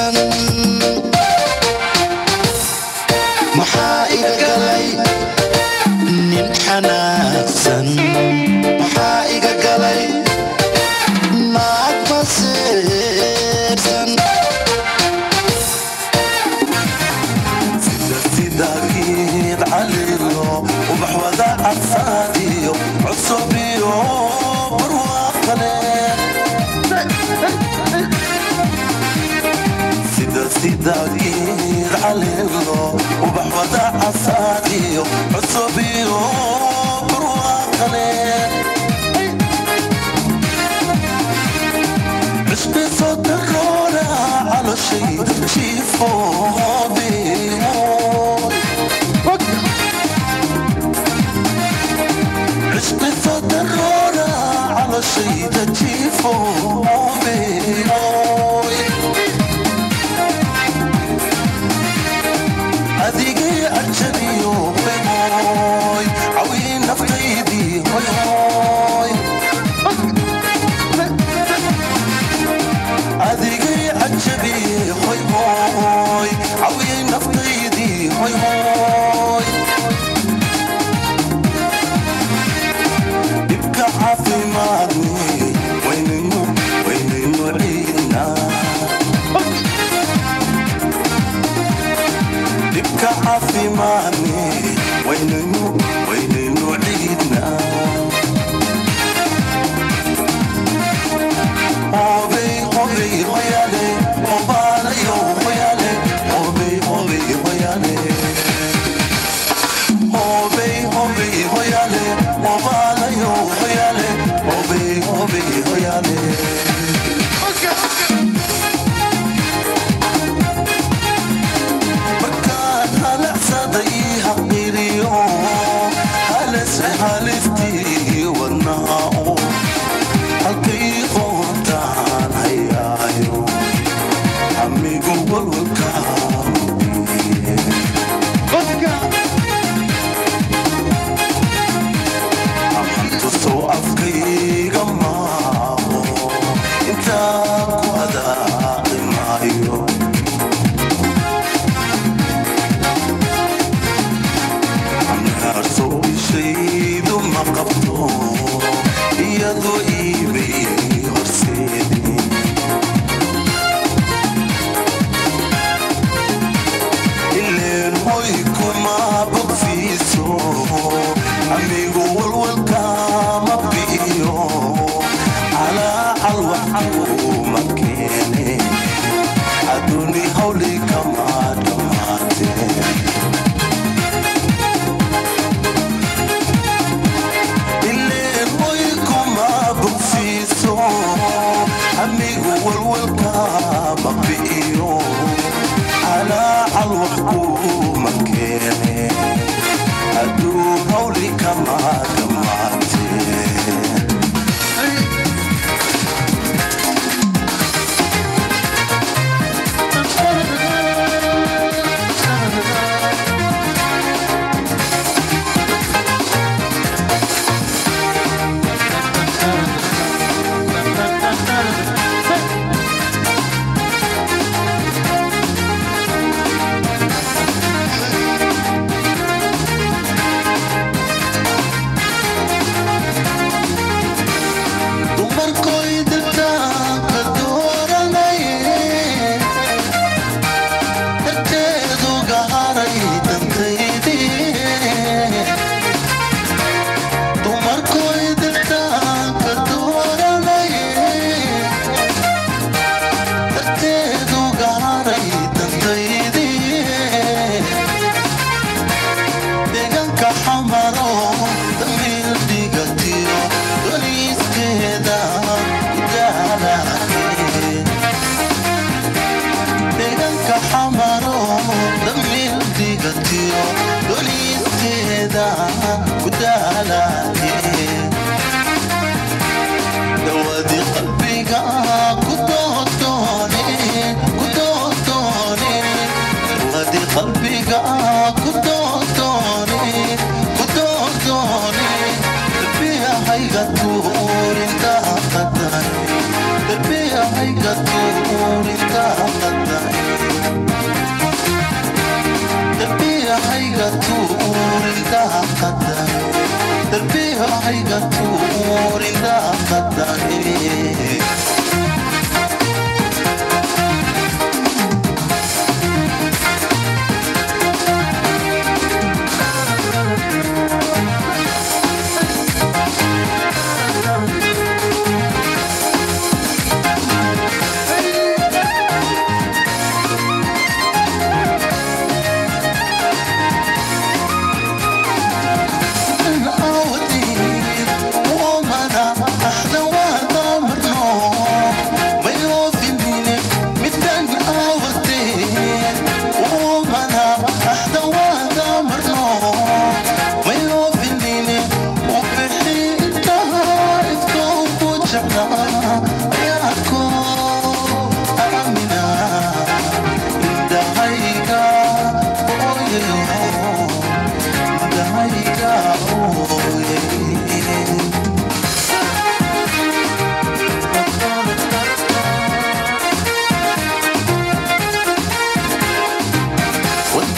xanaaqsan maxaa iga galay nin xanaaqsan maxaa iga galay naag maseersan sida sidagiid calilo ubax wada casaadiyo cusub iyo barwaaqale sida sidagiid calilo ubax wada casaadiyo cusub iyo barwaaqale cusbi soo daroora caloshay jiifoobiyo عشق صدرنا على شيء تجيفوني أذيقي أجري وبموي عوين نفتيدي هوي هوي أذيقي أجري هوي هوي عوين نفتيدي هوي هوي dhibka caafimaadni waynaynu waynaynu ciidnaa dhibka caafimaadni waynaynu waynaynu ciidnaa hobey hobey hoyale hobaalayo hoyale hobey hobey hoyale hobey hobey hoyale hobaalayo hoyale hobey hobey hoyale markaan halacsaday haqiriyo halase haliftii wadnaha oo halkay qoontaan hayaayo amigu walwalkaa tusoo afkayga maaho intaa ku hadaaqi maayo amnaarso ishaydu ma qabto iyadoo iibay horseedi ileen hoy kuma bogfiiso amigu walwalkama bi'iyo calaacal waxuma keene adduuni hawli kama dhammaatee ileen hoy kuma bogfiiso amigu walwalkama bi'iyo calaacal wax kuma keene adduun hawli kama dhammaatee dumarkoy dirtaanka dooranaye darteedu gaharay dantaydii dumarkoy dirtaanka dooranaye darteedu gaharay dantaydii deegaanka xamaro damiir dhigatiyo doniiskeeda udaalaake deegaanka xamaro damiir dhigatiyo doniiskeeda udaalaake dawadi qalbiga ku doodoone ku doodoone dawadi qalbiga ku doodoone ku doodoone qalbiyahayga tuurintaa qadane qalbiyahayga tuurintaa qadane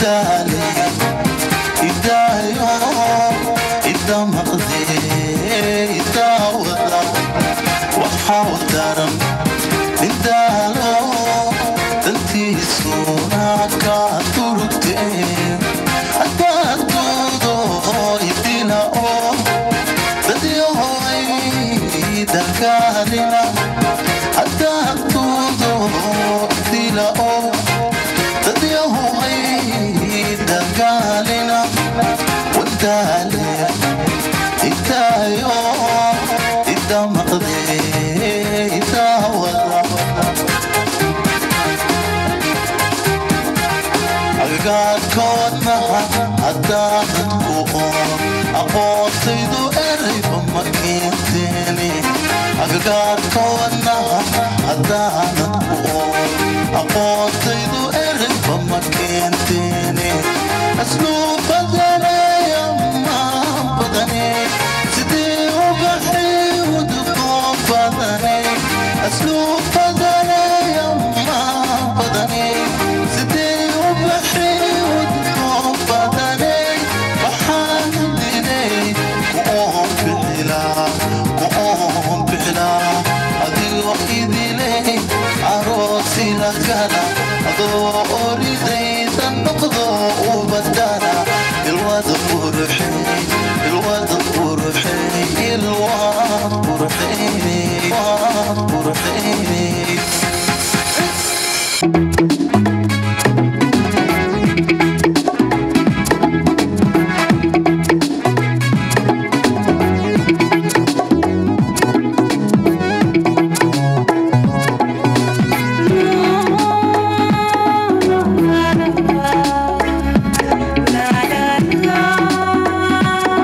idaale idaayo ida maqde idaawada waxaa daran indaalo dantiisuna ka turugte adaaduudo idila oo dadyohoy dalkaalina adaaduudo idila oo dadyohoy dalkaalina wadaale idaayo ida maqde idaawada agagaarkoodnaha haddaanadku oon aqoontaydu erayba ma keenteeni agagaarkoodnaha haddaanadku oon aqoontaydu erayba ma keenteeni asluu badaneeya maan badane sidee ubaxay udugoo badane asluu badaneeya maan badane sidee ubaxay udugoo badane waxaan dilay ku-oon bixilaa ku-oon bixilaa adigoo idilay aroosi la gala adoo oridayda noqdo u badana ilwada qurxey ilwada qurxey ilwaad qurxey waad qurxey La la la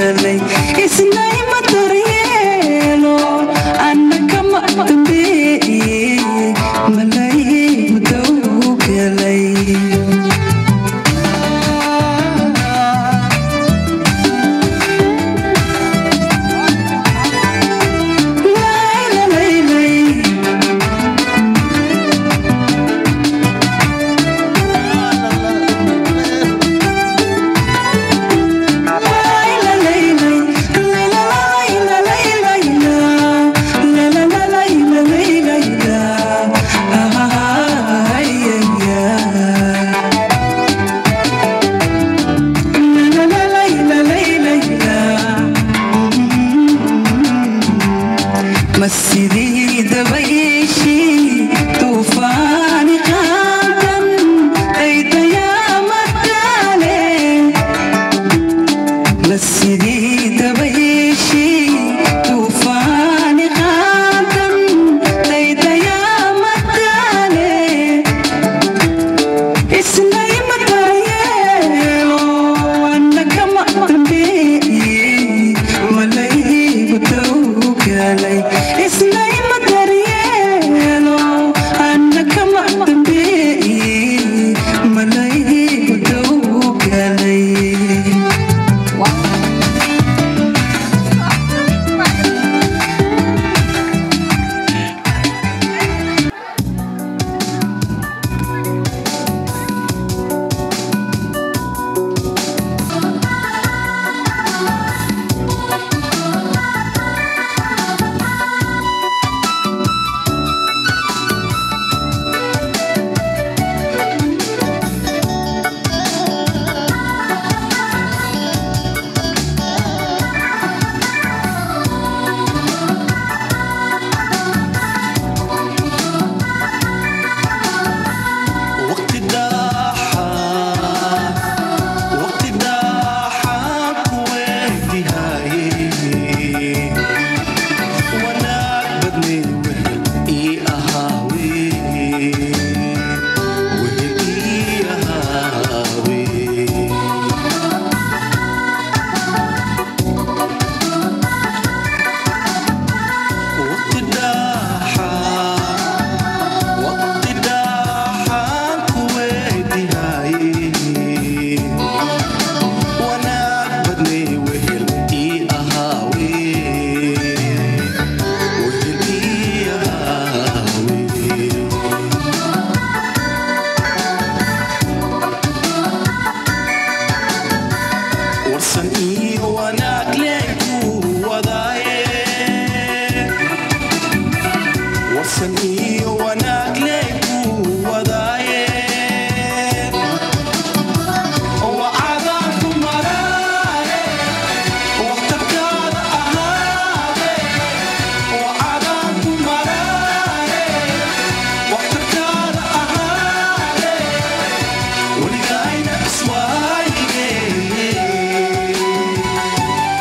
galay isnayma daryeelo anna kama dambeeye malaygu dow galay مسيدي دبيشي طوفان قادم ايد يا مدالي مسيدي دبيشي طوفان قادم ايد يا مدالي اسناي مدايلو انك ما تنبي ملاي بدوك علي اسناي مدايلو انك ما تنبي ملاي بدوك علي وقت الداحة وقت الداحة كويتي هاي وانا بدني وهل اي اهاوي وهل اي اهاوي وقت الداحة وقت الداحة كويتي هاي وانا بدني وهل اي اهاوي وهل اي اهاوي ورسن اي وانا كليكو وضايه وصلني وانا كليكو وضايه وعذاكم مرايه وقتك هذا اهاده وعذاكم مرايه وقتك هذا اهاده ولقاينا اسوايه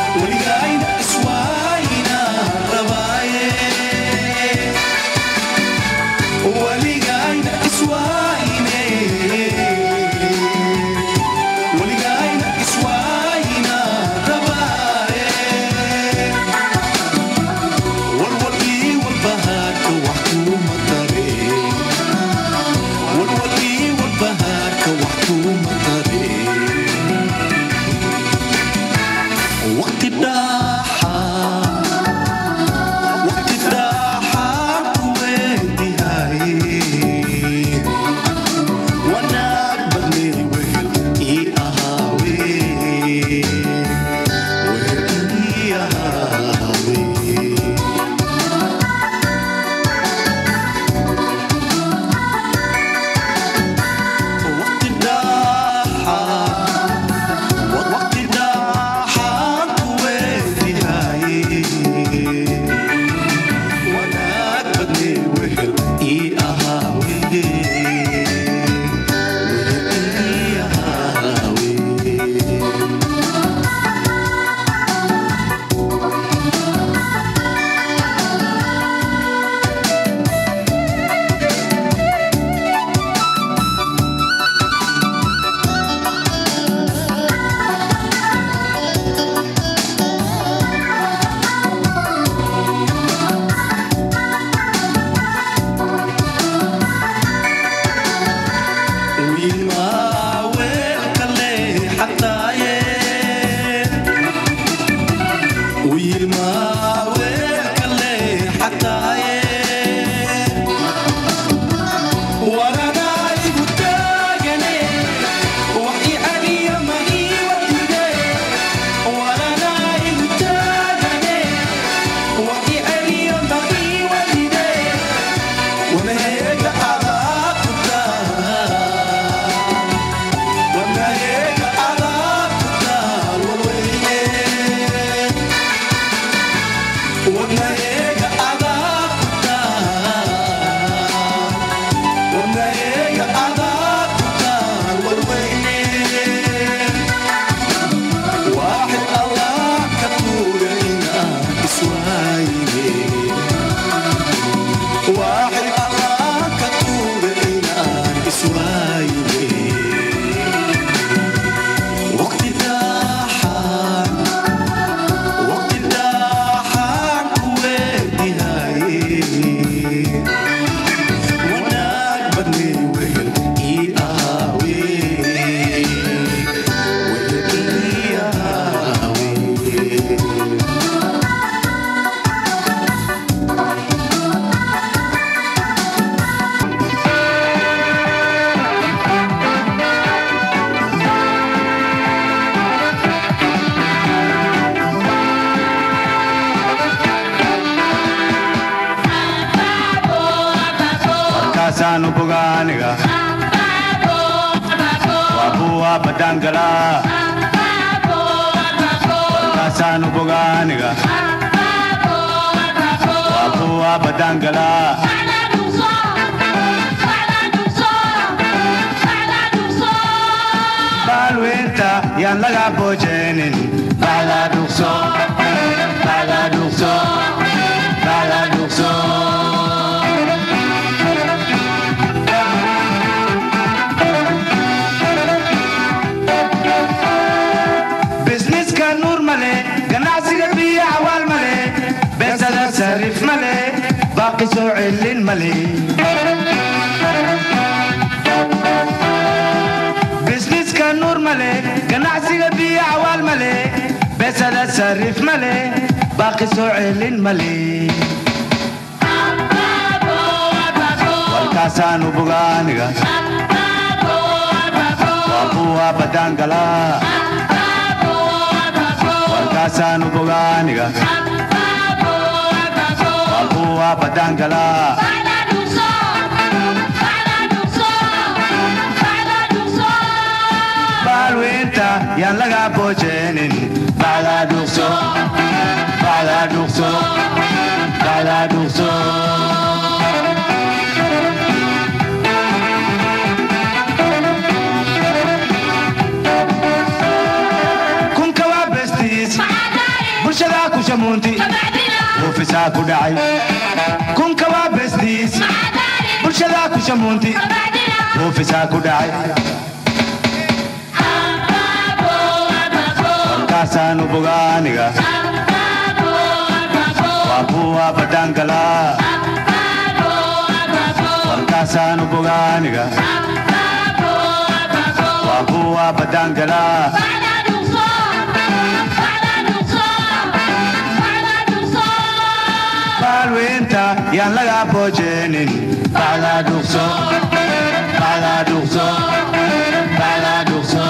markaasaanu bogaaniga waa buwa badangala markaasaanu bogaaniga waa buwa badangala baalweynta yaan laga boojeenin bacda dhugso bacda dhugso bacda dhugso bisniska nuur male ganacsiga biyo cawaal male beesada sariif male baaqi soo celin male bisniska nuur male ganacsiga biyo cawaal male beesada sariif male baaqi soo celin male walkaasaanu bogaaniga waa buwa badangala walkaasaanu bogaaniga waa buwa badangala baalweynta yaan laga boojeenin bacda dhugso bacda dhugso bacda dhugso kunka waa bestiis bulshadaa ku shamuunti oofisaa ku dhacay kunka waa bestiis bulshadaa ku shamuunti oofisaa ku dhacay walkaasaanu bogaaniga waa buwa badangala walkaasaanu bogaaniga waa buwa badangala baalweynta yaan laga boojeenin bacda dhugso bacda dhugso bacda dhugso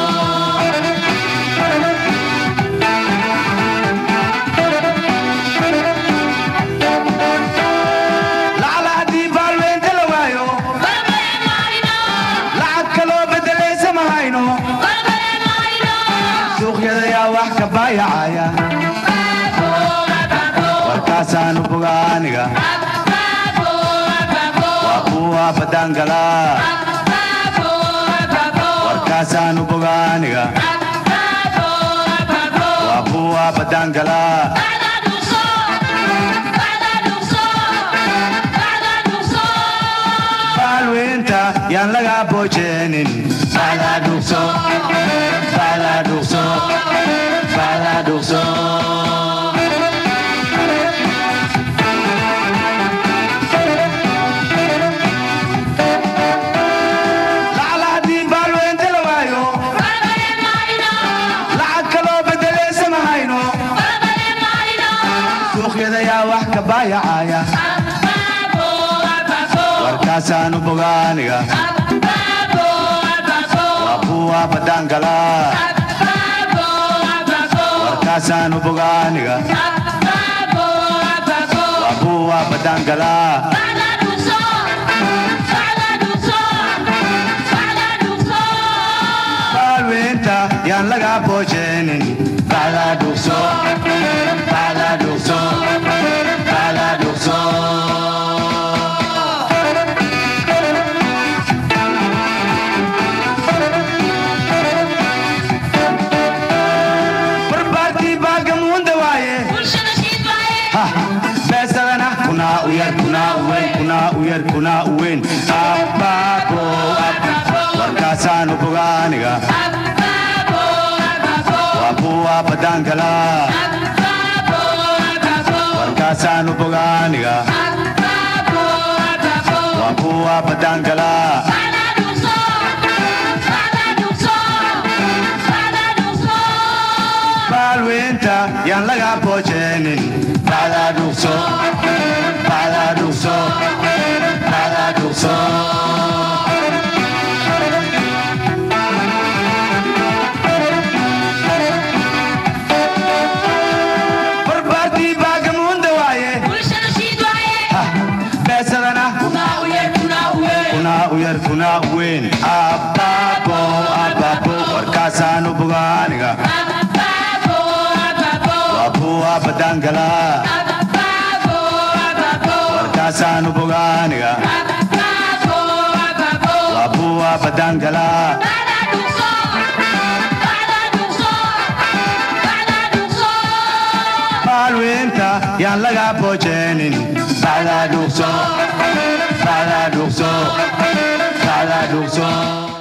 lacala haddii baalweynta la waayo lacag kaloo bedelaysa ma hayno suuqyada yaa wax ka baayacaya warkaasaanu bogaaniga waa buwa badangala warkaasaanu bogaaniga waa buwa badangala baalweynta yaan laga boojeenin bacda dhugso bacda dhugso bacda dhugso lacala haddii baalweynta la waayo lacag kaloo bedelaysa ma hayno wax ka baayacaya warkaasaanu bogaaniga waa kuwa badangala warkaasaanu bogaaniga waa kuwa badangala baalweynta yaan laga boojeenin bacdaa dhugso bacdaa dhugso bacdaa dhugso barbaartii baagamuunda waaye Ha, beesadana kunaa u yar kunaa u weyn kunaa u yar kunaa u weyn abbaabo warkaasaanu bogaaniga waa kuwa badangala warkaasaanu bogaaniga waa kuwa badangala baalweynta yaan laga boojeenin bacdaa dhugso bacdaa dhugso bacdaa dhugso barbaartii baagamuunda waaye Ha, beesadana kunaa u yar kunaa u weyn abbaabo abbaabo warkaasaanu bogaaniga waa kuwa badangala warkaasaanu bogaaniga waa kuwa badangala baalweynta yaan laga boojeenin bacdaa dhugso bacdaa dhugso bacdaa dhugso